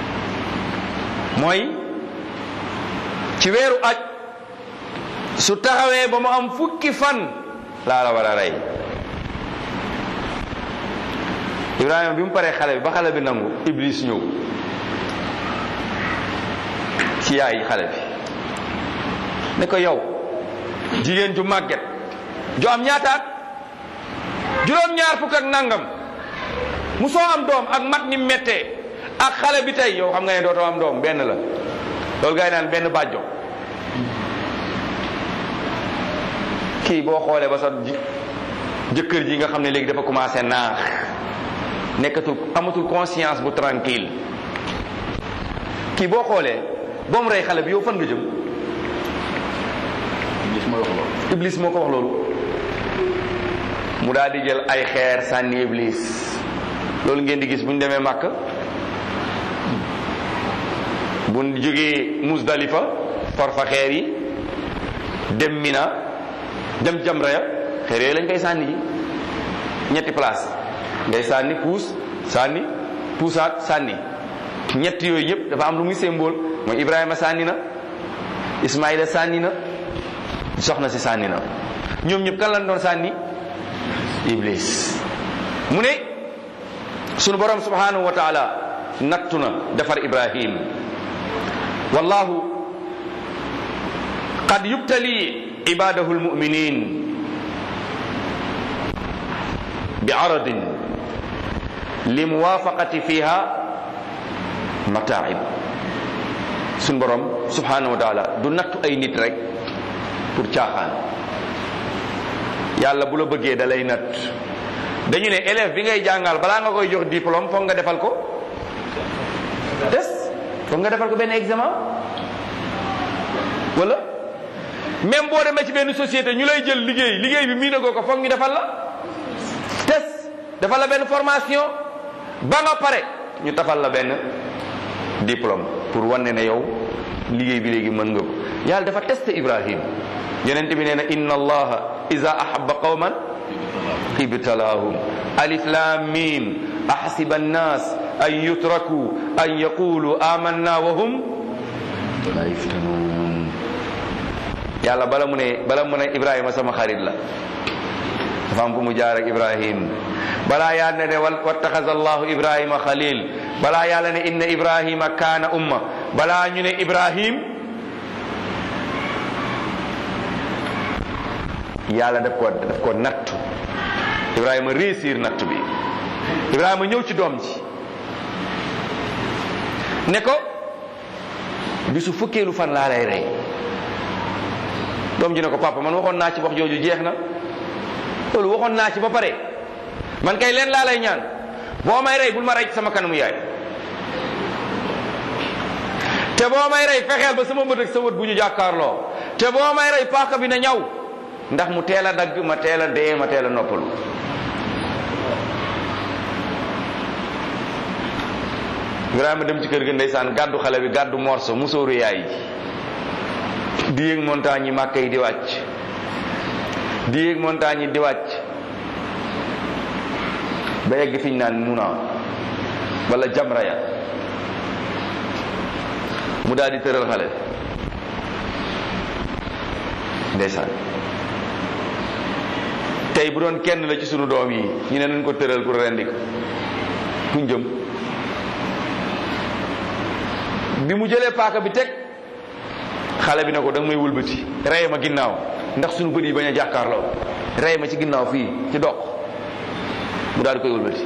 S2: mooy ci weeru aj su taxawee ba mu am fukki fan laa la war a rey Ibrahima bi mu paree xale bi ba xale bi nangu Iblis ñëw ci yaay xale bi ne ko yow jigéen ju màgget ju am ñaataat juróom-ñaar fukk ak nangam mu soo am doom ak mat ni méttee ak xale bi tey yow xam nga ne dootoo am doom benn la loolu gaa yi naan benn bàjjo kii boo xoolee ba sa jëkkër ji nga xam ne léegi dafa commencé naax nekkatul amatul conscience bu tranquille kii boo xoolee ba mu rey xale bi yow fan nga jëm
S1: Iblis mooy wax loolu
S2: Iblis moo ko wax loolu mu daal di jël ay xeer sànni Iblis loolu ngeen di gis bu ñu demee màkk bu ñu jógee Musdalifa for fa xeer yi dem Mina dem Jamra ya xeer yooyu lañ koy sànni ji ñetti place ngay sànni puus sànni puusaat sànni ñett yooyu yëpp dafa am lu muy symbole mooy Ibrahima sànni na Ismaïla sànni na soxna si sànni na ñoom ñëpp kan lañ doon sànni Iblis mu ne sunu borom subhanahu wa taala nattu na defar Ibrahim wallahu qad yubtali ibadahu almuminin bi aradin li muwafaqati fiha mataib sunu borom subhanahu wa taala du nattu ay nit rek pour caaxaan yàlla bu la bëggee da lay natt dañu ne élève bi ngay jàngal balaa nga koy jox diplôme foog nga defal ko test foog nga defal ko benn examen wala même boo demee ci benn société ñu lay jël liggéey liggéey bi miinagoo ko foog ñu defal la test defal la benn formation ba nga pare ñu tafal la benn diplôme pour wane ne yow liggéey bi léegi mën nga ko yàlla dafa testé Ibrahim yonent bi nee na inna allaha iza ahabba qawman ibtalaahum alif lam mim ahasiba annas an yutraku an yaqulu amanna wa hum la yuftanun yàlla bala mu ne bala mu ne ibrahima sama xarit la dafa am fu mu jaar ak ibrahim balaa yàlla ne wattaxaza allahu ibrahima xalil balaa yàlla ne inna ibrahima kaana umma balaa ñu ne ibrahim yàlla daf ko daf ko nattu ibrahima réussir nattu bi ibrahima ñëw ci doom ji ne ko bisu fukkeelu fan laa lay rey doom ji ne ko papa man waxoon naa ci wax jooju jeex na loolu waxoon naa ci ba pare man kay leen laa lay ñaan boo may rey bul ma rey ci sama kanamu yaay te boo may rey fexeel ba sama bët ak sa wët bu ñu jàkkaarloo te boo may rey paaka bi na ñaw ndax mu teel a dagg ma teel a dee ma teel a noppalu Ibrahima dem ci kër ga ndeysaan gàddu xale bi gàddu morso musóoru yaay ji di yéeg montagne yi màkka yi di wàcc di yéeg montagne yi di wàcc ba yegg fi ñu naan muna wala jamra ya mu daal di tëral xale ndeysaan tey bu doon kenn la ci sunu doom yi ñu ne nañ ko tëral pour rendi ko kuñ jëm bi mu jëlee paaka bi teg xale bi ne ko da nga may wëlbati rey ma ginnaaw ndax sunu bët yi bañ a jàkkaarloo rey ma ci ginnaaw fii ci doq mu daal di koy wëlbati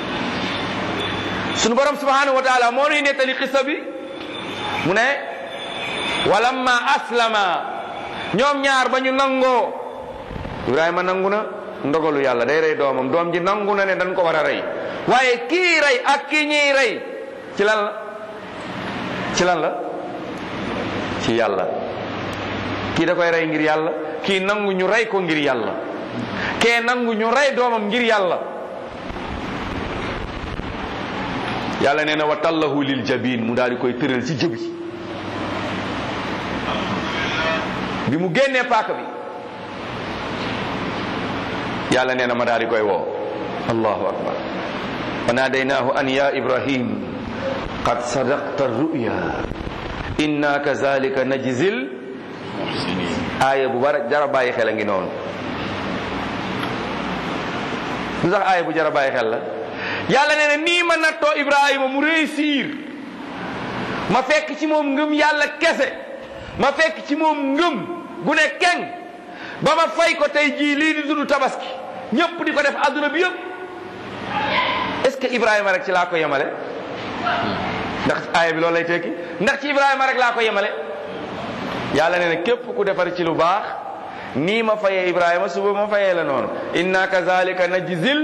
S2: sunu borom subhanahu wa taala moo nuy nettali xissa bi mu ne walamma aslama ñoom ñaar ba ñu nangoo ibrahima nangu na ndogalu yàlla day rey doomam doom ji nangu na ne dañ ko war a rey waaye kii rey ak kii ñuy rey ci lan la ci lan la ci yàlla kii da koy rey ngir yàlla kii nangu ñu rey ko ngir yàlla kee nangu ñu rey doomam ngir yàlla yàlla nee na wa tallahu lil jabin mu daal di koy tëral ci jëbi bi mu génnee paaka bi yàlla nee na ma daal di koy woo allahu akbar wa naadaynaahu an ya ibrahim qad sadaqta ruya inna kazalika najzil aaya bu bara jara bàyyi xel a ngi noonu lu tax aaya bu jara bàyyi xel la yàlla nee na nii ma nattoo ibrahima mu réussir ma fekk ci moom ngëm yàlla kese ma fekk ci moom ngëm gu ne keng ba ma fay ko tey jii lii di tudd tabaski ñëpp di ko def adduna bi yëpp est ce que ibrahima rek ci laa ko yemale ndax aaya bi loolu lay tekki ndax ci ibrahima rek laa ko yemale yàlla nee na képp ku defar ci lu baax nii ma fayee ibrahima suba ma fayee la noonu inna kazalika najzil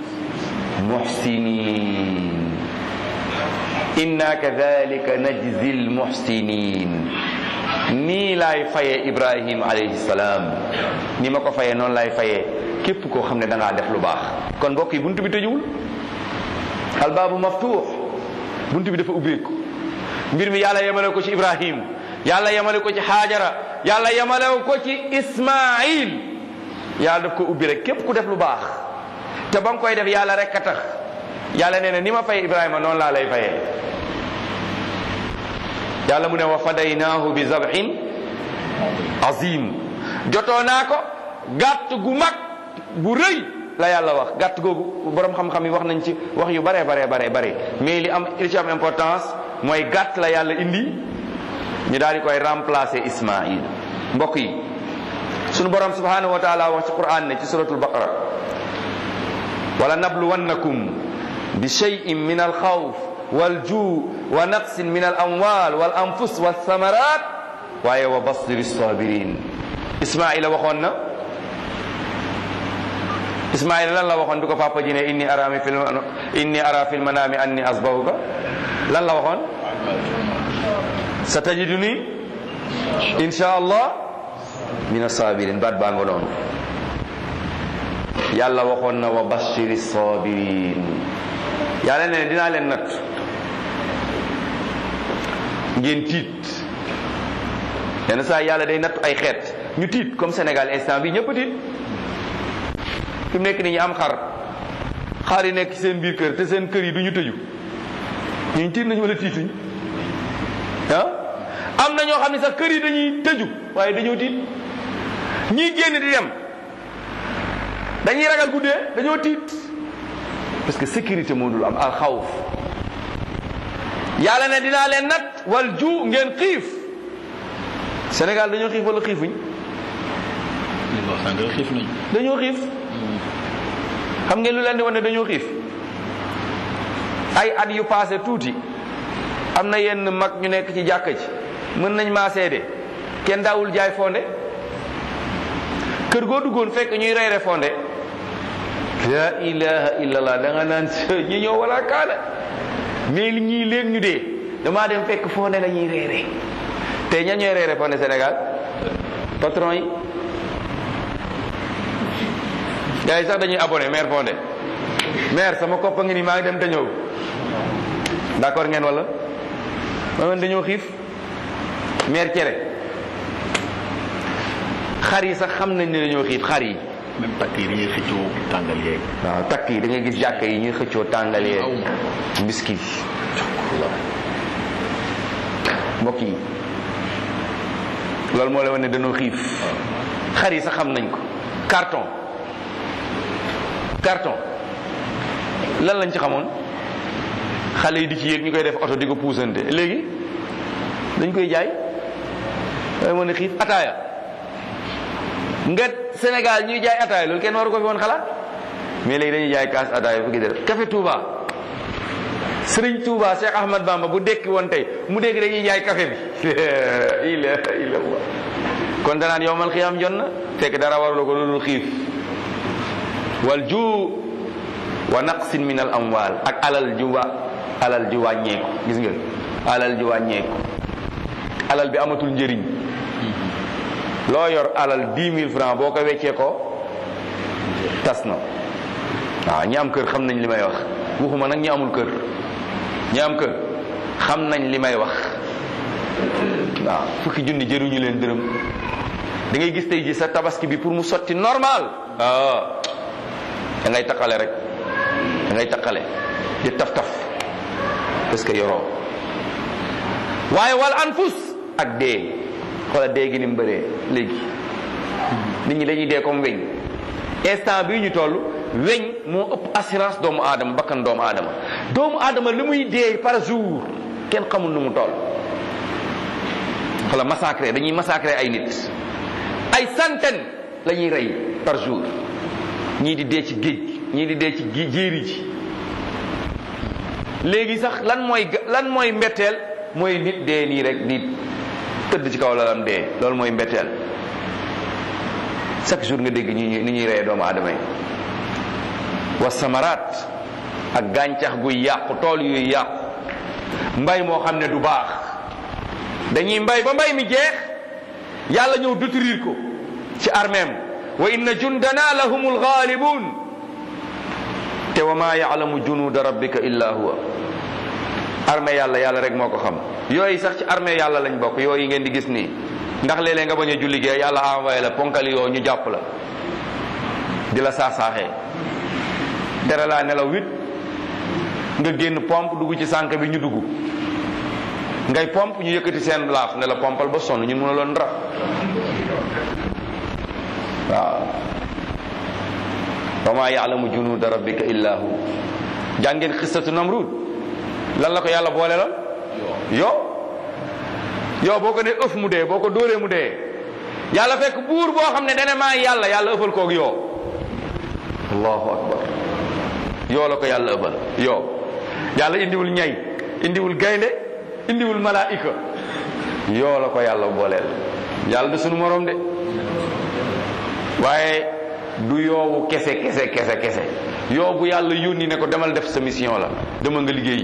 S2: muhsinin inna kadhalika najzi almuhsinin nii laay fayee ibrahim alayhi salaam ni ma ko fayee noonu laay fayee képp koo xam ne da ngaa def lu baax kon mbokk yi buntu bi tëjuwul albaabu maftuux buntu bi dafa ubbeeku mbir mi yàlla yemale ko ci ibrahim yàlla yemale ko ci haajara yàlla yemale ko ci ismail yàlla daf ko ubbi rek képp ku def lu baax te ba nga koy def yàlla rek a tax yàlla nee na ni ma fay ibrahima noonu laa lay fayee yàlla mu ne wa fadaynaahu bi zabhin azim jotoo naa ko gàtt gu mag bu rëy la yàlla wax gàtt googu borom xam-xam yi wax nañ ci wax yu bare bare bare bare mais li am li ci am importance mooy gàtt la yàlla indi ñu daal di koy remplacer ismail mbokk yi sunu borom subhanahu wa taala wax ci quran ne ci suratul baqara wala nabluwannakum bi shay'in min alxawf waljuu wa naqsin min alamwal wal anfus walthamarat waaye wa basiri sabirin ismaila waxoon na ismaila lan la waxoon bi ko papa ji ne inni ara fi inni ara fi lmanami anni asbahuka lan la waxoon sa tajiduni insha allah min asabirin baat baa nga noonu yàlla waxoon na wa bashiri sabirin yàlla ne dinaa leen natt ngeen tiit yenn saa yàlla day natt ay xeet ñu tiit comme Sénégal instant bi ñëpp tiit fi mu nekk nii ñu am xar xar yi nekk seen biir kër te seen kër yi du ñu tëju ñu tiit nañu wala tiituñ ah am na ñoo xam ne sax kër yi dañuy tëju waaye dañoo tiit ñii génn di dem dañuy ragal guddee dañoo tiit parce que sécurité moo dul am al xawf yàlla ne dinaa leen nat wal ju ngeen xiif Sénégal dañoo xiif wala xiifuñ
S1: li nga wax sànq xiif nañ
S2: dañoo xiif xam ngeen lu leen di wane dañoo xiif ay at yu passé tuuti am na yenn mag ñu nekk ci jàkka ji mën nañ maa seede kenn daawul jaay fonde kër goo duggoon fekk ñuy reere fonde la ilaha illallah da nga naan ñi ñoo wala kaana mais li ñii léegi ñu dee damaa dem fekk fonde la ñuy reere te ña ñooy reere fonde Sénégal patron yi gars yi sax dañuy abonné maire fonde maire sama koppa ngi ni maa ngi dem te ñëw d'accord ngeen wala ma man dañoo xiif maire cere xar yi sax xam nañ ne dañoo xiif xar yi
S1: même takk yi dañuy xëccoo tàngal yeeg
S2: waaw takk yi da ngay gis jàkka yi ñuy xëccoo tàngal yeeg
S1: aw
S2: mbiskit mbokk yi loolu moo la wane ne dañoo xiif xar yi sax xam nañ ko carton carton lan lañ ci xamoon xale yi di ci yéeg ñu koy def oto di ko puusante léegi dañ koy jaay waaye moo ne xiif ataaya nga Sénégal ñuy jaay ataaya loolu kenn waru ko fi woon xalaat mais léegi dañuy jaay kaas ataaya fukki dërëm café Touba Sëriñ Touba Cheikh Ahmad Bamba bu dekki woon tey mu dégg dañuy jaay café bi la ilaha illallah kon danaan yowmal xiyaam jot na fekk dara warula ko loolu xiif wal ju wa naqsin min al amwal ak alal ju wa alal ju wàññeeku gis nga alal ju wàññeeku alal bi amatul njëriñ loo yor alal dix mille francs boo ko weccee ko tas na waaw ñi am kër xam nañ li may wax waxuma nag ñi amul kër ñi am kër xam nañ li may wax waaw fukki junni jëruñu leen dërëm da ngay gis tey ji sa tabaski bi pour mu sotti normal ah da ngay taqale rek da ngay taqale di taf taf parce que yoroo waaye wal anfus ak dee xoola dee gi ni mu bëree léegi nit ñi dañuy dee comme weñ instant bii ñu toll weñ moo ëpp assurance doomu aadama bakkan doomu aadama doomu aadama li muy dee par jour kenn xamul nu mu toll xoola massacré dañuy massacré ay nit ay centaine la ñuy rey par jour ñii di dee ci géej ñii di dee ci jéeri ji léegi sax lan mooy lan mooy mbetteel mooy nit dee nii rek di tëdd ci kaw lalam dee loolu mooy mbetteel chaque jour nga dégg ñi ni ñuy reyee doomu aadama yi wa samaraat ak gàncax guy yàqu tool yuy yàqu mbay moo xam ne du baax dañuy mbay ba mbay mi jeex yàlla ñëw détruire ko ci armeem wa inna jundana lahumul ghalibun te wa ma ya'lamu junuda rabbika illa huwa armée yàlla yàlla rek moo ko xam yooyu sax ci armée yàlla lañ bokk yooyu ngeen di gis nii ndax léeg-léeg nga bañ a julli gee yàlla envoyé la ponkali yoo ñu jàpp la di la saax-saaxee tere laa nelaw wit nga génn pompe dugg ci sànq bi ñu dugg ngay pompe ñu yëkkati seen laaf ne la pompal ba sonn ñun mën a loon dara waaw wa ma yaalamu junuuda rabbika illa hu jàngeen xissatu namrud lan la ko yàlla boole la yo yow boo ko ne ëf mu dee boo ko dóoree mu dee yàlla fekk buur boo xam ne dana maa yàlla yàlla ëffal koog yoo allahu akbar yoo la ko yàlla ëffal yoo yàlla indiwul ñay indiwul gaynde indiwul malaika yoo la ko yàlla booleel yàlla du sunu morom de waaye du yoowu kese kese kese kese yoo bu yàlla yónni ne ko demal def sa mission la demal nga liggéey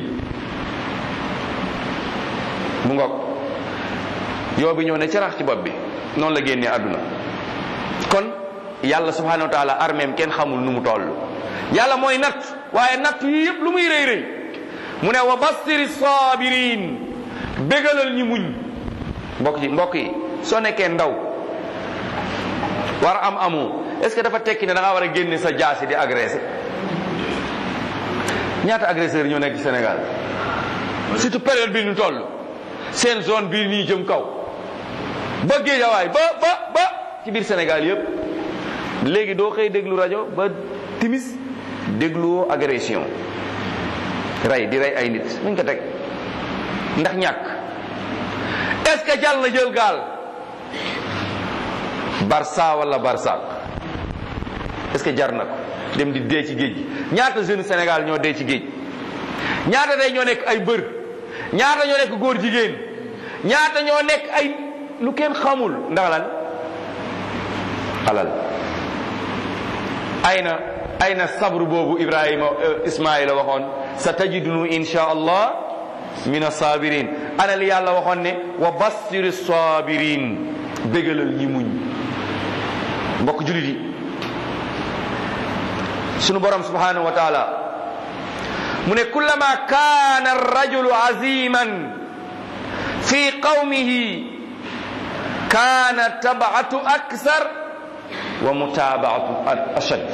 S2: mu ngoog yoo bi ñëw ne carax ci bopp bi noonu la génnee àdduna kon yàlla subhanahu wa taala armeem kenn xamul nu mu toll yàlla mooy natt waaye natt yi yëpp lu muy rëy rëy mu ne wa bassiri sabirin bégalal ñi muñ mbokk yi mbokk yi soo nekkee ndaw war a am amu est-ce que dafa tekki ne da ngaa war a génne sa jaasi di agressé ñaata agresseur ñoo nekk ci Sénégal surtout période bi ñu toll seen zone bii nii jëm kaw ba géejawaay ba ba ba ci biir Sénégal yëpp léegi doo xëy déglu rajo ba timis dégluwoo agression rey di rey ay nit nuñ ko teg ndax ñàkk est-ce que jàll na jël gaal barça wala barsaq est-ce que jar na ko dem di dee ci géej gi ñaata jeune Sénégal ñoo dee ci géej ñaata day ñoo nekk ay bër ñaata ñoo nekk góor jigéen ñaata ñoo nekk ay lu kenn xamul ndax lan alal ayna ayna sabru boobu Ibrahima Ismaïla waxoon sa tajidunu insha allah min asabirin ana li yàlla waxoon ne wa bassiri sabirin bégalal ñi muñ mbokk julit yi sunu borom subhanahu wa taala mu ne kullama kaana arrajulu aziman fi qawmihi kaana tabaatu aksar wa mutabaatu ashad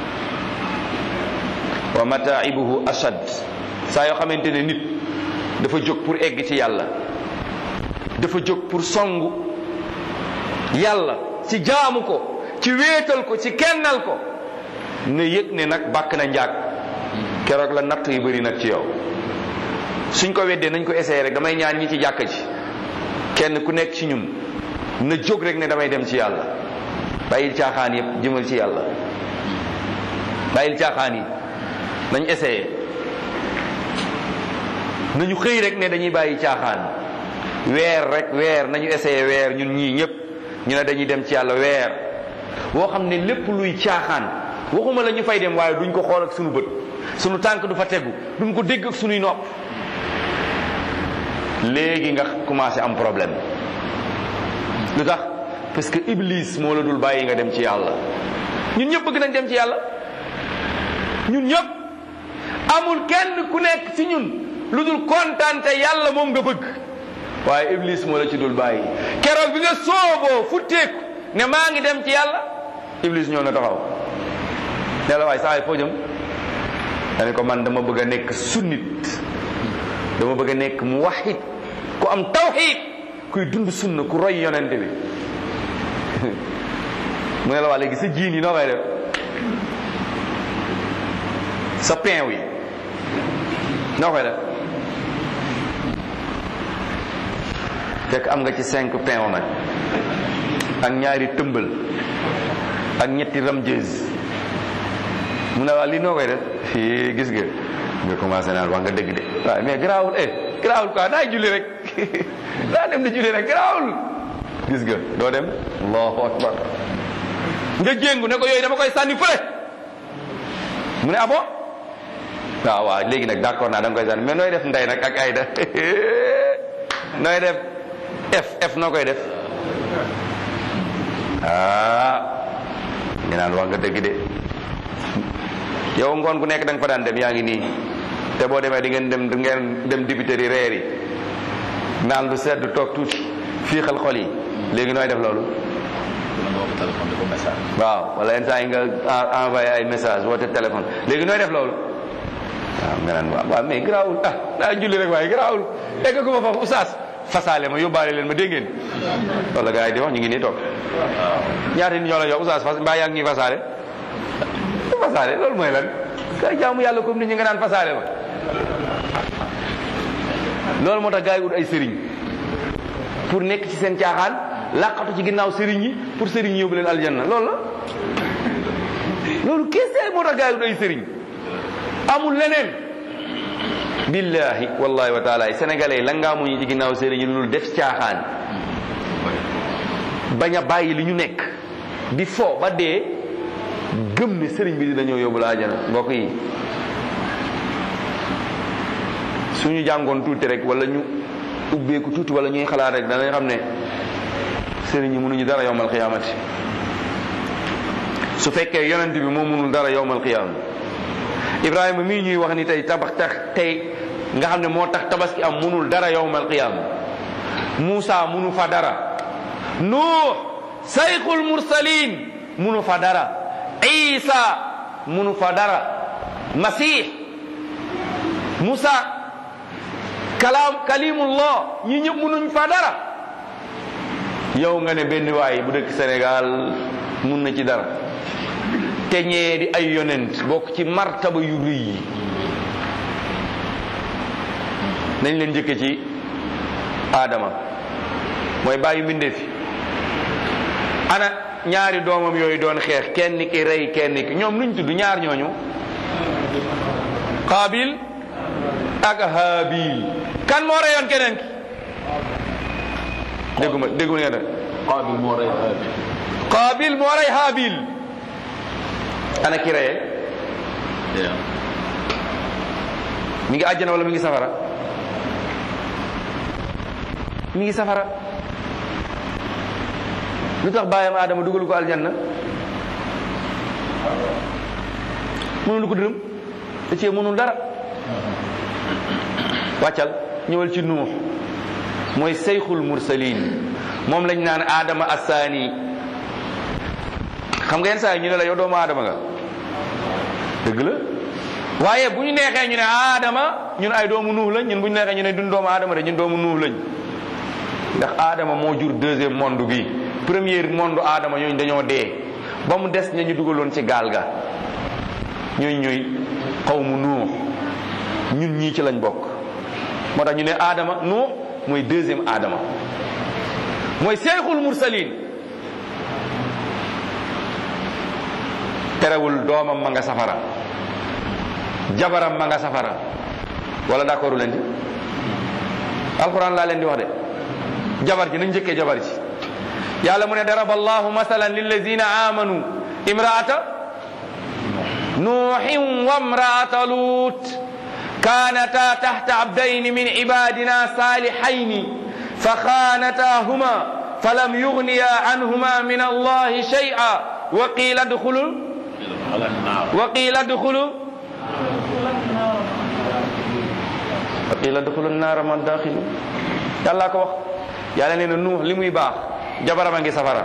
S2: wa mataibuhu ashad saa yoo xamante ne nit dafa jóg pour egg ci yàlla dafa jóg pour songu yàlla ci jaamu ko ci wéetal ko ci kennal ko na yëg ne nag bàkk na njaag keroog la natt yu bëri nag ci yow suñ ko weddee nañ ko essayé rek damay ñaan ñi ci jàkka ji kenn ku nekk ci ñun na jóg rek ne damay dem ci yàlla bàyyil caaxaan yëpp jëmal ci yàlla bàyyil caaxaan yi nañ essayé nañu xëy rek ne dañuy bàyyi caaxaan weer rek weer nañu essayé weer ñun ñii ñëpp ñu ne dañuy dem ci yàlla weer woo xam ne lépp luy caaxaan waxuma la ñu fay dem waaye duñ ko xool ak sunu bët sunu tànk du fa tegu duñ ko dégg ak sunuy nopp léegi nga commencé am problème lu tax parce que iblis moo la dul bàyyi nga dem ci yàlla ñun ñëpp bëgg nañ dem ci yàlla ñun ñëpp amul kenn ku nekk ci ñun lu dul kontaan te yàlla moom nga bëgg waaye iblis moo la ci dul bàyyi keroog bi nga sooboo futteeku ne maa ngi dem ci yàlla iblis ñëw na taxaw ne la waaye saa yi foo jëm dane ko man dama bëgg a nekk sunnit dama bëgg a nekk muwahhid ku am tawhid kuy dund sunna ku roy yonente bi mu ne la waa léegi sa jiin yi noo koy def sa pain wi noo koy def fekk am nga ci cinq pain nag ak ñaari tëmbal ak ñetti ramjeez mu ne waa lii noo koy def fii gis nga nga commencé naan wax nga dëgg de waaye mais garaawul eh garaawul quoi daa julli rek daa dem di julli rek garaawul gis nga doo dem allahu akbar nga jéngu ne ko yooyu dama koy sànni fële mu ne abo waaw waaw léegi nag d'accord naa da nga koy sànni mais nooy def ndey nag ak ayda nooy def f f noo koy def ah ñu naan wax nga dëgg de yow ngoon gu nekk da nga fa daan dem yaa ngi nii te boo demee di ngeen dem di ngeen dem dibiteri reer yi naan lu sedd toog tuuti fii xel xol yi léegi nooy def loolu waaw wala yenn saa yi nga envoyé ay message woote téléphone léegi nooy def loolu waaw nga naan waaw waaw mais garaawul ah daa julli rek waaye garaawul egg ko ma foofu oustaz fasaale ma yóbbaale leen ma dégg ngeen wala gars yi di wax ñu ngi nii toog ñaata nit ñoo la yow oustaz fas mbaa yaa ngi ñuy fasaale fasaale loolu mooy lan kay jaamu yàlla comme nit ñi nga naan fasaale ma loolu moo tax gars yi ut ay sëriñ pour nekk ci seen caaxaan làqatu ci ginnaaw sëriñ yi pour sëriñ yi yóbbu leen aljanna loolu la loolu kese moo tax gars yi ut ay sëriñ amul leneen billahi wallahi wa taala sénégalais yi la ngaa muñu ci ginnaaw sëriñ yi loolu def caaxaan bañ a bàyyi li ñu nekk di fo ba dee gëm ne sëriñ bi dina ñëw yóbbu la àjjana mbokk yi suñu jàngoon tuuti rek wala ñu ubbeeku tuuti wala ñuy xalaat rek danañ xam ne sëriñ yi mënuñu dara yowmal qiyaamati su fekkee yonent bi moo mënul dara yowmal qiyaama Ibrahima mii ñuy wax ni tey tabax tax tey nga xam ne moo tax tabaski am mënul dara yowmal qiyaama Muusa mënu fa dara Nuux sayxul mursalin mënu fa dara Isa mënu fa dara Masih Musa kalaam kalimullah ñi ñëpp mënuñ fa dara yow nga ne benn waay bu dëkk Sénégal mun na ci dara te ñee di ay yonent bokk ci martaba yu rëy yi nañ leen njëkke ci Adama mooy bàyyi mbindee fi ana ñaari doomam yooyu doon xeex kenn ki rey kenn ki ñoom luñ tudd ñaar ñooñu Qaabil ak Haabil kan moo reyoon keneen ki dégguma dégguma ngeen
S1: Qaabil moo rey Haabil
S2: Qaabil moo rey Haabil ana ki reye mi ngi àjjana wala mi ngi safara mi ngi safara lu tax bàyyam Adama dugal ko aljanna mënul ko dërëm da cee mënul dara wàccal ñëwal ci nuux mooy seyxul mursalin moom lañ naan Adama assaani xam nga yenn saa yi ñu ne la yow doomu Adama nga dëgg la waaye bu ñu neexee ñu ne Adama ñun ay doomu nuux lañ ñun bu ñu neexee ñu ne duñ doomu Adama de ñun doomu nuux lañ ndax Adama moo jur deuxième monde bi premier monde Adama ñooñu dañoo dee ba mu des ña ñu dugaloon ci gaal ga ñooñu ñooy xawmu nuux ñun ñii ci lañ bokk moo tax ñu ne Adama nuux mooy deuxième Adama mooy seexul mursalin terewul doomam ma nga safara jabaram ma nga safara wala d'accord leen ci alquran laa leen di wax de jabar ji nañ njëkkee jabar ji yàlla mu ne daraba allahu masalan lillazina amanu imraata nuuhin wa imraata lut كانتا تحت عبدين من عبادنا صالحين فخانتاهما فلم يغنيا عنهما من الله شيئا وقيل ادخلوا وقيل ادخلوا wa qila duxulu naara man daaxilu yàllaa ko wax yàlla nee na nuux li muy baax jabaram a ngi safara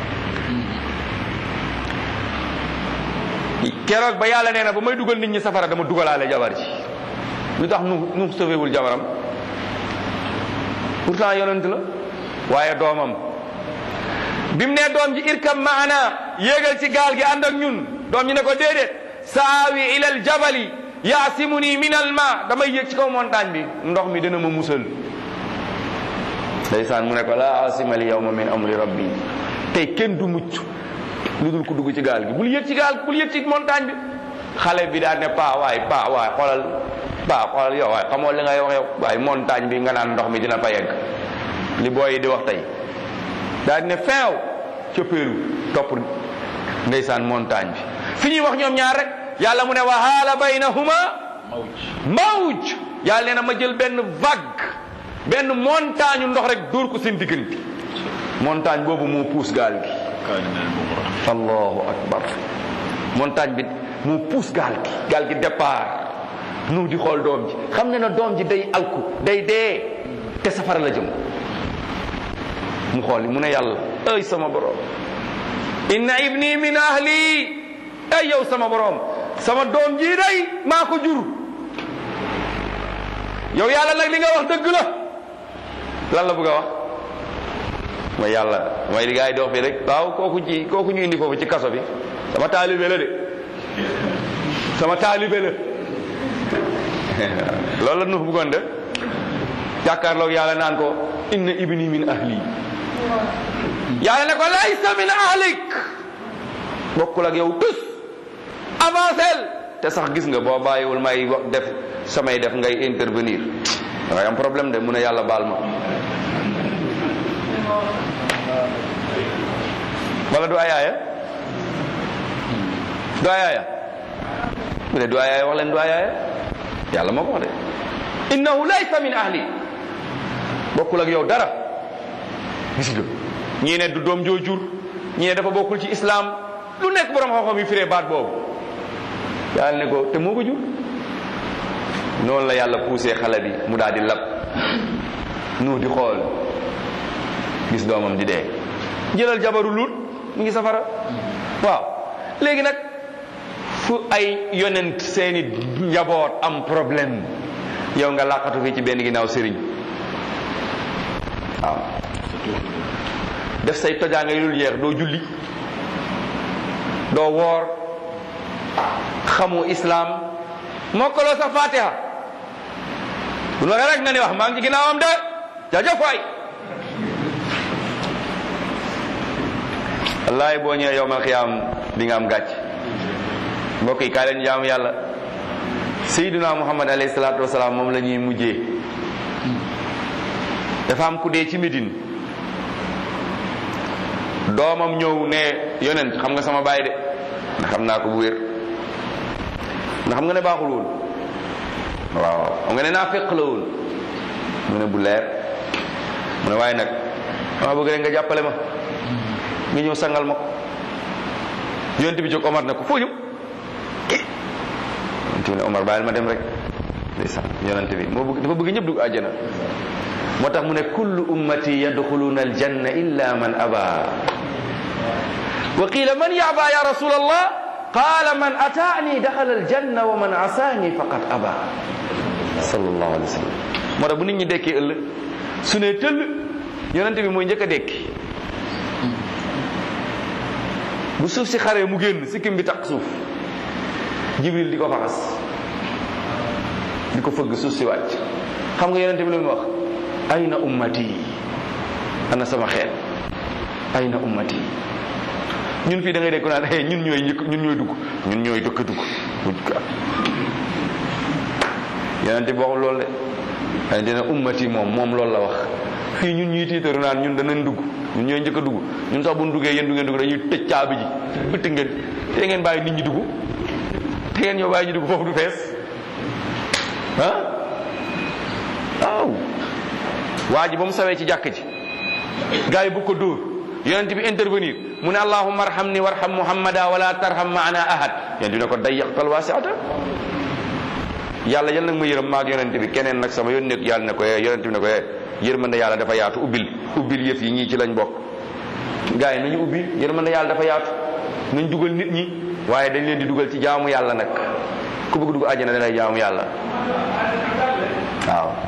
S2: keroog ba yàlla nee na ba may dugal nit ñi safara dama dugalaale jabar ji lu tax nuux nuux sauvéwul jabaram pourtant yonent la waaye doomam bi mu nee doom ji irkam maana yéegal ci gaal gi ànd ak ñun doom ji ne ko déedéet saawi ilal jabali yaasimuni min al ma damay yéeg ci kaw montagne bi ndox mi dina ma musal ndeysaan mu ne ko laa asima al yawma min amri rabbi tey kenn du mucc lu dul ku dugg ci gaal gi bul yéeg ci gaal gi bul yéeg ci montagne bi xale bi daal ne paa waay paa waay xoolal paa xoolal yow waay xamoo li ngay wax yow waaye montagne bi nga naan ndox mi dina fa yegg li booy yi di wax tey daal ne feew cëppeelu topp ndeysaan montagne bi fi ñuy wax ñoom ñaar rek yàlla mu ne wa haala baynahuma mawj yàlla nee na ma jël benn vague benn montagne ndox rek dóor ko seen diggante montagne boobu moo puus gaal gi allahu akbar montagne bi moo puus gaal gi gaal gi départ nu di xool doom ji xam ne na doom ji day alku day dee te safara la jëm mu xool mu ne yàlla ay sama borom inna ibni min ahli ay yow sama borom sama doom ji day maa ko jur yow yàlla nag li nga wax dëgg la lan la bëgg a wax mooy yàlla mooy li gars yi di wax fii rek waaw kooku ci kooku ñu indi foofu ci kaso bi sama taalibe la de sama taalibe la loolu la nu bëggoon de jàkkaarloog yàlla naan ko inna ibni min ahli yàlla ne ko laysa min ahlik bokkul ak yow tus avancel te sax gis nga boo bàyyiwul may wax def samay def ngay intervenir dangay am problème de mu ne yàlla baal ma wala du ayaaya du ayaaya mu ne du ayaaya wax leen du ayaaya yàlla moo ko wax de innahu laysa min ahli bokkul ak yow dara gis nga ñii ne du doom joo jur ñii ne dafa bokkul ci islam lu nekk borom xam-xam yi firee baat boobu yàlla ne ko te moo ko jur noonu la yàlla poussé xale bi mu daal di lab nu di xool gis doomam di dee jëlal jabaru lut mu ngi safara waaw léegi nag fu ay yonent seeni njaboot am problème yow nga làqatu fii ci benn ginnaaw sëriñ waaw def say tojaanga yi dul jeex doo julli doo woor xamu islam mokkaloo sa fatiha bu nu waxee rek nga ni wax maa ngi ci ginnaawam de jaajëf waay wallaay boo ñëwee yowmal xiyaam di nga am gàcc mbokk yi kaa leen jaamu yàlla sayyiduna muhammad alayhi salaatu wasalaam moom la ñuy mujjee dafa am ku dee ci Médine doomam ñëw ne yonent xam nga sama baay de ndax xam naa ko bu wér ndax xam nga ne baaxul woon waaw xam nga ne naa fekk la woon mu ne bu leer mu ne waaye nag dama bëgg rek nga jàppale ma nga ñëw sangal ma ko yonent bi jóg Omar ne ko foo jëm yonent bi ne Omar bàyyil ma dem rek ndeysaan yonent bi moo bëgg dafa bëgg ñëpp dugg àjjana moo tax mu ne kullu ummati yadxuluna aljanna illa man aba wa qila man yaba ya rasul allah qala man ataani daxala aljanna wa man asaani faqad aba sallallahu alayhi wa sallam moo tax bu nit ñi dekkee ëllëg su ne tëll yonente bi mooy njëkk a dekki bu suuf si xaree mu génn sikkim bi takk suuf jibril di ko faxas di ko fëgg suuf si wàcc xam nga yonente bi lu mu wax ayna ummati ana sama xeet ayna ummati ñun fii da ngay dégg naan eh ñun ñooy njëkk ñun ñooy dugg ñun ñooy dëkk dugg yonente bi waxul loolu de ay dina ummati moom moom loolu la wax fii ñun ñuy tiitaru naan ñun danañ dugg ñun ñooy njëkk a dugg ñun sax bu ñu duggee yéen du ngeen dugg dañuy tëj caabi ji bëtt ngeen te ngeen bàyyi nit ñi dugg te ngeen ñoo bàyyi ñu dugg foofu du fees ah waaw waa ji ba mu sawee ci jàkk ji gars yi bu ko dóor yonent bi intervenir mu ne allahumma arhamni warham muhammada wala tarham maana ahad yonent bi ne ko dayyaqtal wasiata yàlla yal nag ma yërëm maag yonent bi keneen nag sama yónneeg yàlla ne ko eh yonent bi ne ko eh yërmande yàlla dafa yaatu ubbil ubbil yëf yi ñii ci lañ bokk gars yi nañu ubbi yërmande yàlla dafa yaatu nañ dugal nit ñi waaye dañ leen di dugal ci jaamu yàlla nag ku bëgg dugg àjjana da ngay jaamu yàlla waaw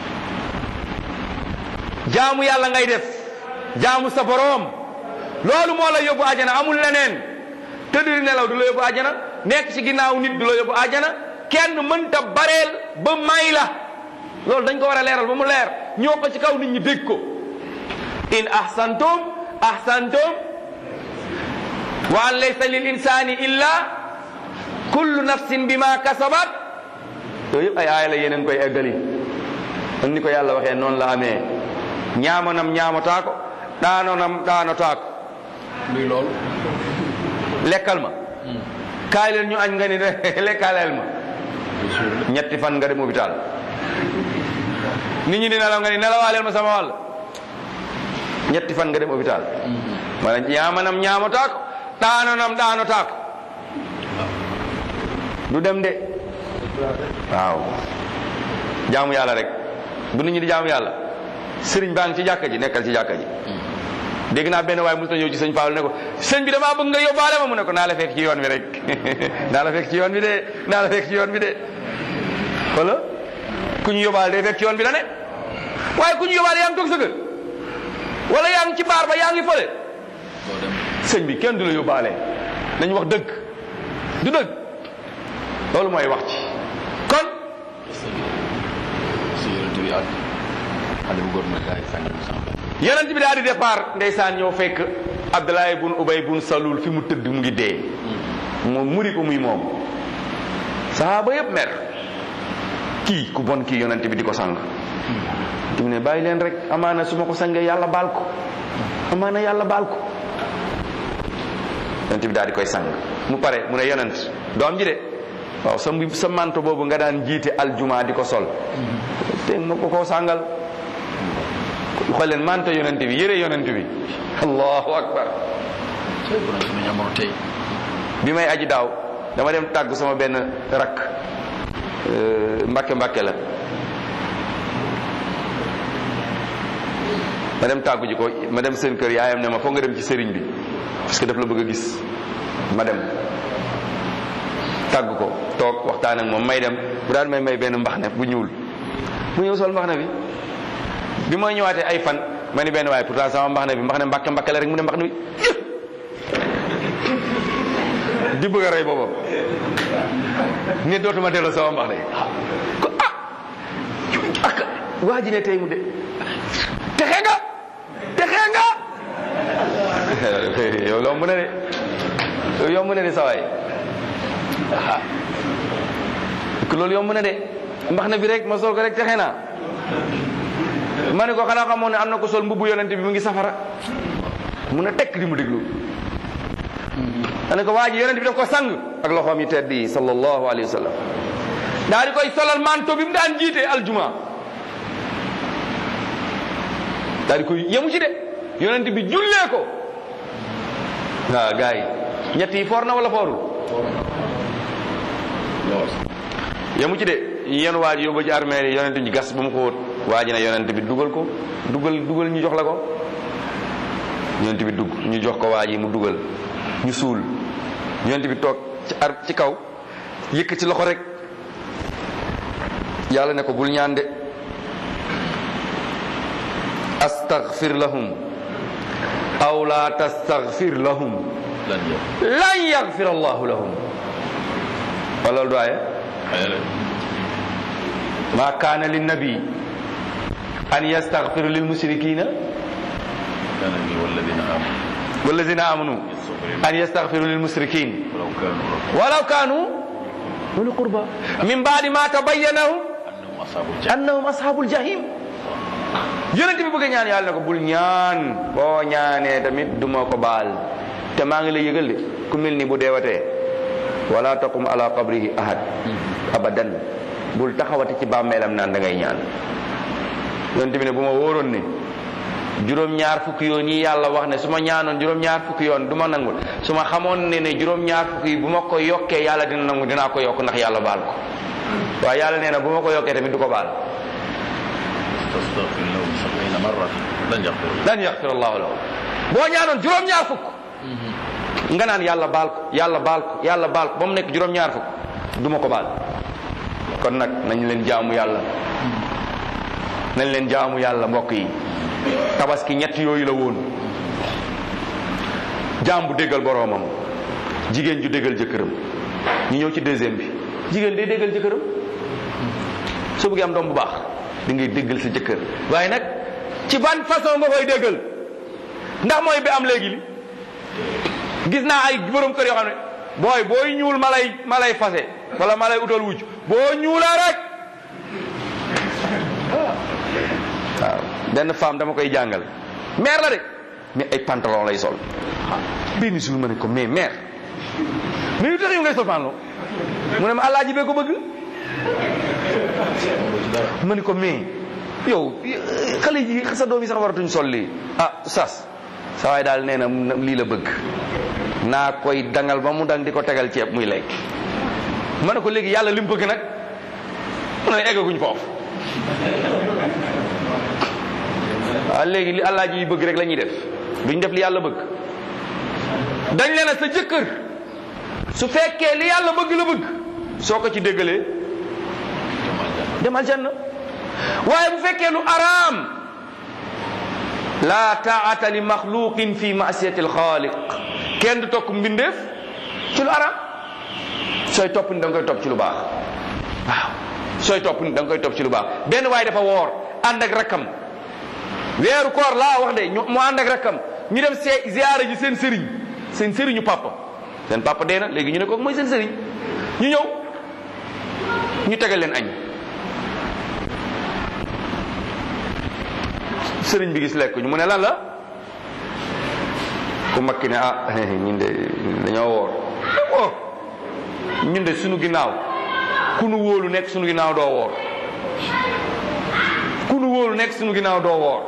S2: jaamu yàlla ngay def jaamu sa boroom loolu moo la yóbbu àjjana amul leneen tëdd di nelaw du la yóbbu àjjana nekk ci ginnaaw nit du la yóbbu àjjana kenn mënta bareel ba may la loolu dañ ko war a leeral ba mu leer ñoo ko ci kaw nit ñi dégg ko in ahsantum ahsantum wa an laysa lil insani illa kullu nafsin bima kasabat yooyu yëpp ay aaya la yeneen koy eggali ak ni ko yàlla waxee noonu la amee ñaamonam ñaamotaa ko daanonam daanotaa ko
S1: luy loolu
S2: lekkal ma kaay leen ñu añ nga ni de lekkaaleel ma ñetti fan nga dem hôpital nit ñi di nelaw nga ni nelawaaleel ma sama wàll ñetti fan nga dem hôpital wala ñaamanam ñaamotaa ko daanonam daanotaa ko du dem de waaw jaamu yàlla rek bu nit ñi di jaamu yàlla sëriñ baa ngi ci jàkka ji nekkal ci jàkka ji dégg naa benn waaye mos na ñëw ci sëñ Fall ne ko sëñ bi damaa bëgg nga yóbbaale ma mu ne ko naa la fekk ci yoon bi rek naa la fekk ci yoon bi de naa la fekk ci yoon bi de wala ku ñu yóbbaale day fekk ci yoon bi la ne waaye ku ñu yóbbaale yaa ngi toog sa kër wala yaa ngi ci baar ba yaa ngi fële sëñ bi kenn du la yóbbaale nañ wax dëgg du dëgg loolu mooy wax ci kon
S1: si yonent bi ak xale bu góor ma gaay sànni mu sàmba
S2: yonent bi daal di départ ndeysaan ñëw fekk Abdoulaye bun Ubay bun Salul fi mu tëdd mu ngi dee moom muri ko muy moom sahaaba yëpp mer kii ku bon kii yonent bi di ko sang te mu ne bàyyi leen rek amaana su ma ko sangee yàlla baal ko amaana yàlla baal ko yonent bi daal di koy sang mu pare mu ne yonent doom ji de waaw sa mbu- sa manto boobu nga daan jiite aljuma di ko sol te nga ko koo sàngal xool leen manto yonent bi yére yonent bi allahu akbar
S1: cey bu doon suñu jamono tey
S2: bi may aji daaw dama dem tàggu sama benn rakk euh, mbakke mbakke la ma dem tàggu ji ko ma dem seen kër yaayam ne ma foog nga dem ci sëriñ bi parce que daf la bëgg a gis ma dem tàggu ko toog waxtaan ak moom may dem bu daan may may benn mbax ne bu ñuul mu ñëw sol mbax ne bi bi ma ñëwaatee ay fan ma ni benn waaye pourtant sama mbax ne bi mbax ne mbakke mbakke la rek mu ne mbax ne bi di bëgg a rey boppam ne dootuma delloo sama mbax ne ko ah ak waa ji ne tey mu de texe nga texe nga yow loo mën a de yow yomb na de sawaay ah ko loolu yomb na de mbax na bi rek ma sol ko rek texe naa ma ne ko xanaa xamoon ne am na ko sol mbubbu yonente bi mu ngi safara mun a tekk di mu déglu ma ne ko waa ji yonente bi daf ko sang ak loxoom yi tedd yi sallallahu alayhi wa sallam daa di koy solal manto bi mu daan jiite aljuma daa di koy yemu ci de yonente bi jullee ko waaw gars yi ñett yi foor na wala foorul
S1: lool
S2: yemu ci de yéen waa ji yóbbu ci armée yi yonente bi gas ba mu ko wóot waa ji ne yonente bi dugal ko dugal dugal ñu jox la ko yonente bi dugg ñu jox ko waa ji mu dugal ñu suul yonente bi toog ci ar ci kaw yëkk ci loxo rek yàlla ne ko bul ñaan de astaghfir lahum aw la tastaghfir lahum
S1: lan yow
S2: lan yaghfir allahu lahum wala loolu du aaya
S1: xëy na
S2: ما كان للنبي أن يستغفر للمشركين
S1: كان لي والذين آمنوا
S2: والذين آمنوا
S1: يستغفرون
S2: أن يستغفروا للمشركين
S1: ولو كانوا رب
S2: ولو كانوا أولي قربى من بعد ما تبين لهم
S1: أنهم أصحاب الجنة
S2: أنهم أصحاب الجحيم yonent bi bëgg ñaan yàlla ne ko bul ñaan boo ñaanee tamit duma ko baal te maa ngi lay yëgal de ku mel ni bu deewatee wala taqum ala qabrihi ahad abadan bul taxawati ci bàmmeelam naan da ngay ñaan yonent bi ne bu ma wóoroon ne juróom-ñaar fukki yoon yi yàlla wax ne su ma ñaanoon juróom-ñaar fukki yoon du ma nangul su ma xamoon ne ne juróom-ñaar fukki yi bu ma ko yokkee yàlla dina nangu dinaa ko yokk ndax yàlla baal ko waaye yàlla nee na bu ma ko yokkee tamit du ko baal
S1: tastaghfir lahum sab'ina marratan lan yaghfir
S2: lan yaxfir allahu lahu boo ñaanoon juróom-ñaar fukk nga naan yàlla baal ko yàlla baal ko yàlla baal ko ba mu nekk juróom-ñaar fukk du ma ko baal kon nag nañ leen jaamu yàlla nañ leen jaamu yàlla mbokk yi tabaski ñett yooyu la woon jaam bu déggal boroomam jigéen ju déggal jëkkëram ñu ñëw ci deuxième bi jigéen day déggal jëkkëram soo bëggee am doom bu baax di ngay déggal sa jëkkër waaye nag ci ban façon nga koy déggal ndax mooy bi am léegi li gis naa ay borom kër yoo xam ne booy booy ñuul ma lay ma lay fase wala ma lay utal wujj boo ñuulee rek waaw benn femme dama koy jàngal mère la de mais ay pantalon lay sol benn jour ma ne ko mais mère mais lu tax yow ngay sol pantalon mu ne ma alaaji bee ko bëgg ma ne ko mais yow xale yi sa doom yi sax waratuñ sol lii ah sas sa waay daal nee na lii la bëgg naa koy dangal ba mu dang di ko tegal ceeb muy lekk ma ne ko léegi yàlla li mu bëgg nag mu ne eggaguñ foofu waaw léegi li alaaji yi bëgg rek la ñuy def duñ def li yàlla bëgg dañ leen a sa jëkkër su fekkee li yàlla bëgg la bëgg soo ko ci déggalee demal janna waaye bu fekkee lu araam la taata li maxluqin fi masiyati alxaaliq kenn du tokk mbindeef ci lu araam sooy topp ni da nga koy topp ci lu baax waaw sooy topp ni da nga koy topp ci lu baax benn waaye dafa woor ànd ak rakkam weeru koor laa wax de ñu mu ànd ak rakkam ñu dem see ziyaara ji seen sëriñ seen sëriñu papa seen papa dee na léegi ñu ne kooku mooy seen sëriñ ñu ñëw ñu tegal leen añ sëriñ bi gis lekk ñu mu ne lan la ku makki ne ah ñun de dañoo woor oh ñun de sunu ginnaaw ku nu wóolu nekk sunu ginnaaw doo woor ku nu wóolu nekk sunu ginnaaw doo woor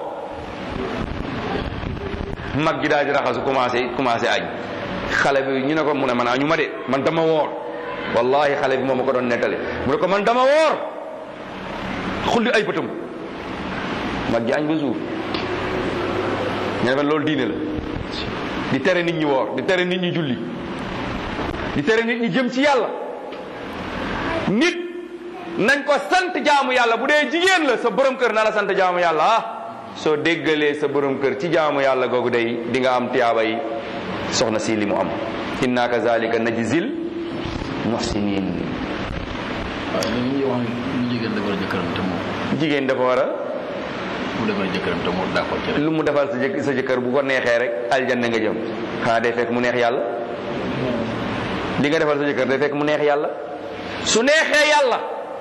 S2: mag gi daal di raxasu commencé commencé añ xale bi ñu ne ko mu ne man añu ma de man dama woor wallahi xale bi moom ma ko doon nettali mu ne ko man dama woor xulli ay bëtam mag gi añ ba suur ñu ne loolu diine la di tere nit ñi woor di tere nit ñi julli di tere nit ñi jëm ci yàlla nit nañ ko sant jaamu yàlla bu dee jigéen la sa borom kër na la sant jaamu yàlla ah soo déggalee sa borom kër ci jaamu yàlla googu day di nga am tiyaaba yi soxna si li mu am inna kazalika najzil muhsinin
S1: waaw li ñuy wax ni jigéen dafa war a jëkkëram te moom
S2: jigéen dafa war a
S1: mu defal jëkkëram te moom d'accord ci rek
S2: lu mu defal sa jëkk sa jëkkër bu ko neexee rek aljanna nga jëm xanaa day fekk mu neex yàlla li nga defal sa jëkkër day fekk mu neex yàlla su neexee yàlla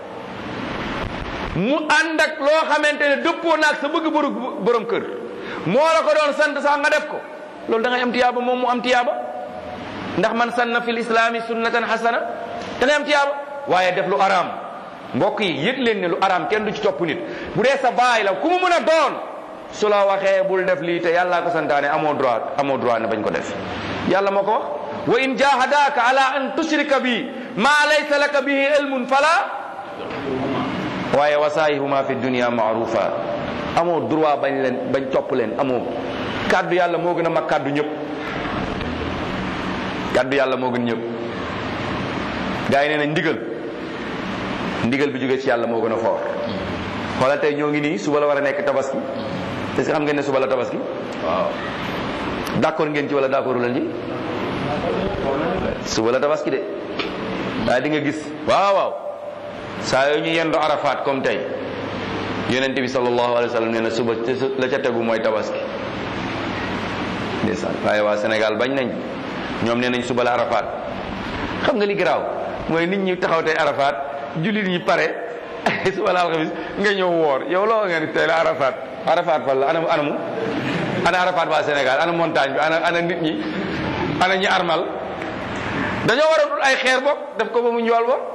S2: mu ànd ak loo xamante ne dëppoo naag sa bëgg borom borom kër moo la ko doon sant sax nga def ko loolu da ngay am tiyaaba moom mu am tiyaaba ndax man sanna fil islaami sunnatan hasana da ngay am tiyaaba waaye def lu araam mbokk yi yëg leen ne lu araam kenn du ci topp nit bu dee sa baay la ku mu mën a doon su la waxee bul def lii te yàllaa ko santaane amoo droit amoo droit ne bañ ko def yàlla moo ko wax wa in jahadaka ala an tushrika bi ma laysa laka bihi ilmun fala waaye wasaayihuma fi dunia maarufa amoo droit bañ leen bañ topp leen amoo kàddu yàlla moo gën a mag kàddu ñëpp kàddu yàlla moo gën ñëpp gars yi nee nañ ndigal ndigal bi jóge ci yàlla moo gën a foor xoolal tey ñoo ngi nii suba la war a nekk tabaski est-ce que xam ngeen ne suba la tabaski
S1: waaw
S2: d'accord ngeen ci wala d'accordu leen ci suba la tabaski de waaye di nga gis waaw waaw saa yoo ñu yendo arafaat comme tey yonent bi sallallahu alayhi wa sallam nee na suba la ca tegu mooy tabaski ndeysaan waaye waa Sénégal bañ nañ ñoom nee nañ suba la arafaat xam nga li garaaw mooy nit ñi taxaw tey arafaat jullit ñi pare suba la alxamis nga ñëw woor yow loo nga ni tey la arafaat arafaat fan la ana anamu ana arafaat waa Sénégal ana montagne bi ana ana nit ñi ana ñi armal dañoo war a dul ay xeer bopp def ko ba mu njool bopp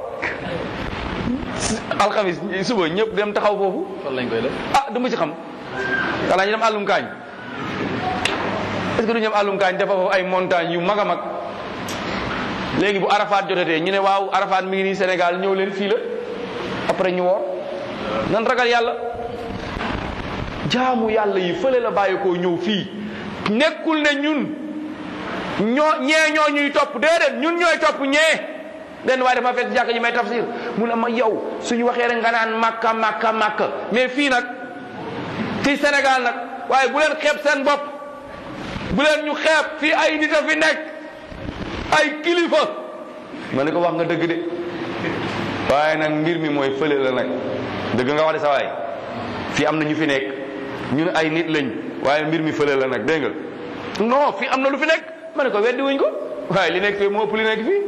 S2: alxamis suba ñëpp dem taxaw foofu
S1: fan lañ koy def
S2: ah du ma ci xam xanaa ñu dem àllum kaañ est-ce que du ñu dem àllum kaañ dafa foofu ay montagne yu mag a mag léegi bu arafaat jotatee ñu ne waaw arafaat mi ngi nii Sénégal ñëw leen fii la après ñu woor nan ragal yàlla jaamu yàlla yi fële la bàyyi koo ñëw fii nekkul ne ñun ñoo ñee ñoo ñuy topp déedéet ñun ñooy topp ñee benn waaye dafa fekk jàkk ji may tafsir mu ne ma yow suñu waxee rek nga naan makka makka makka mais fii nag fii Sénégal nag waaye bu leen xeeb seen bopp bu leen ñu xeeb fii ay nit a fi nekk ay kilifa ma ne ko wax nga dëgg de waaye nag mbir mi mooy fële la nag dëgg nga wax de sa waay fii am na ñu fi nekk ñun ay nit lañ waaye mbir mi fële la nag dégg nga non fii am na lu fi nekk ma ne ko weddi wuñ ko waaye li nekk fii moo ëpp li nekk fii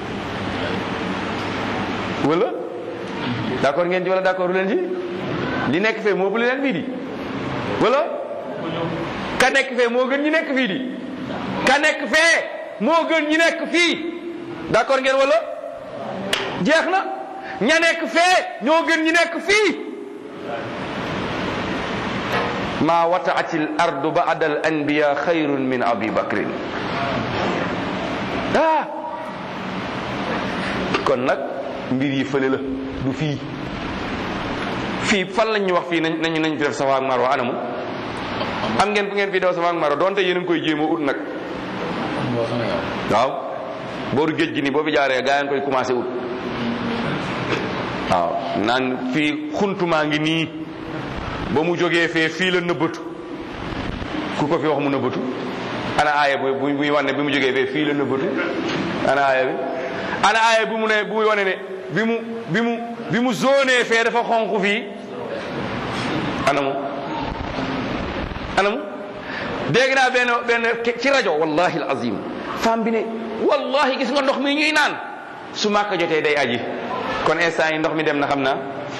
S2: wala d'accord ngeen ci wala d'accord leen ci li nekk fee moo ëpp li nekk fii di wala ka nekk fee moo gën ñi nekk fii di ka nekk fee moo gën ñi nekk fii d'accord ngeen wala jeex na ña nekk fee ñoo gën ñi nekk fii ma wataati l ardu ba'da al anbiya xayrun min abi bakrin ah kon nag mbir yi fële la du fii fii fan lañ ñu wax fii nañ nañ nañ fi def safa ak marwa anamu am ngeen fu ngeen fi daw safa ak marwa donte yéen a ngi koy jéem a ut nag waaw booru géej gi nii boo fi jaaree gaa yi koy commencé ut waaw naan fii xuntumaa ngi nii ba mu jógee fee fii la nëbbatu ku ko fi wax mu nëbbatu ana aaya bu bu muy wane bi mu jógee fee fii la nëbbatu ana aaya bi ana aaya bi mu ne bu muy wane ne bi mu bi mu bi mu zone fee dafa xonq fii anamu anamu dégg naa benn benn ci rajo wallahi alazim femme bi ne wallahi gis nga ndox mi ñuy naan su màkk jotee day aji kon instant yi ndox mi dem na xam naa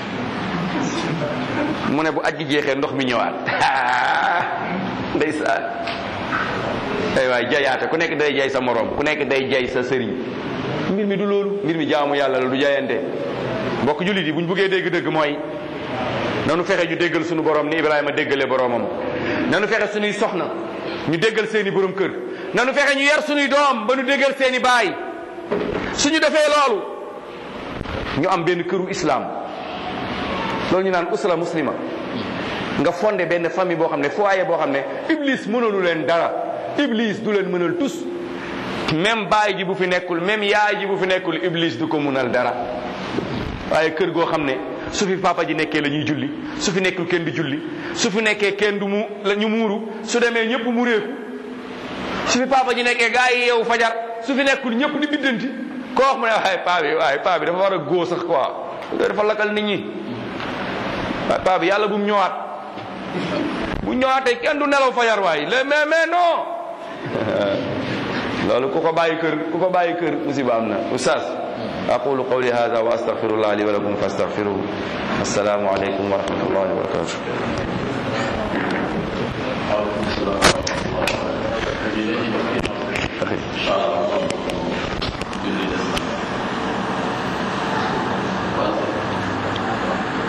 S2: mu ne bu aji jeexee ndox mi ñëwaat ndeysaan ay waay jayaate ku nekk day jay sa morom ku nekk day jay sa sëriñ mbir mi du loolu mbir mi jaamu yàlla la du jayante mbokk jullit yi bu ñu buggee dégg dëgg mooy nanu fexe ñu déggal suñu borom ni Ibrahima déggale boromam nanu fexe suñuy soxna ñu déggal seeni borom kër nanu fexe ñu yar suñuy doom ba ñu déggal seeni baay suñu defee loolu ñu am benn këru islam loolu ñu naan usra muslima nga fondé benn famille boo xam ne foyer boo xam ne iblis mënalu leen dara iblis du leen mënal tus même baay ji bu fi nekkul même yaay ji bu fi nekkul iblis du ko mënal dara waaye kër goo xam ne su fi papa ji nekkee la ñuy julli su fi nekkul kenn di julli su fi nekkee kenn du mu la ñu muuru su demee ñëpp mu réeku su fi papa ji nekkee gaa yi yeewu fajar su fi nekkul ñëpp di biddanti koo wax mu ne waaye paa bi waaye paa bi dafa war a góo sax quoi dafa lakkal nit ñi waaye paa bi yàlla bu mu ñëwaat bu ñëwaatee kenn du nelaw fajar waay le mais mais non loolu ku ko bàyyi kër ku ko bàyyi kër musiba am na oustaz aqulu qawli hada wa astaghfirullah li wa lakum fastaghfiruhu assalamu alaykum wa rahmatullahi wa barakatuh
S1: Inshallah.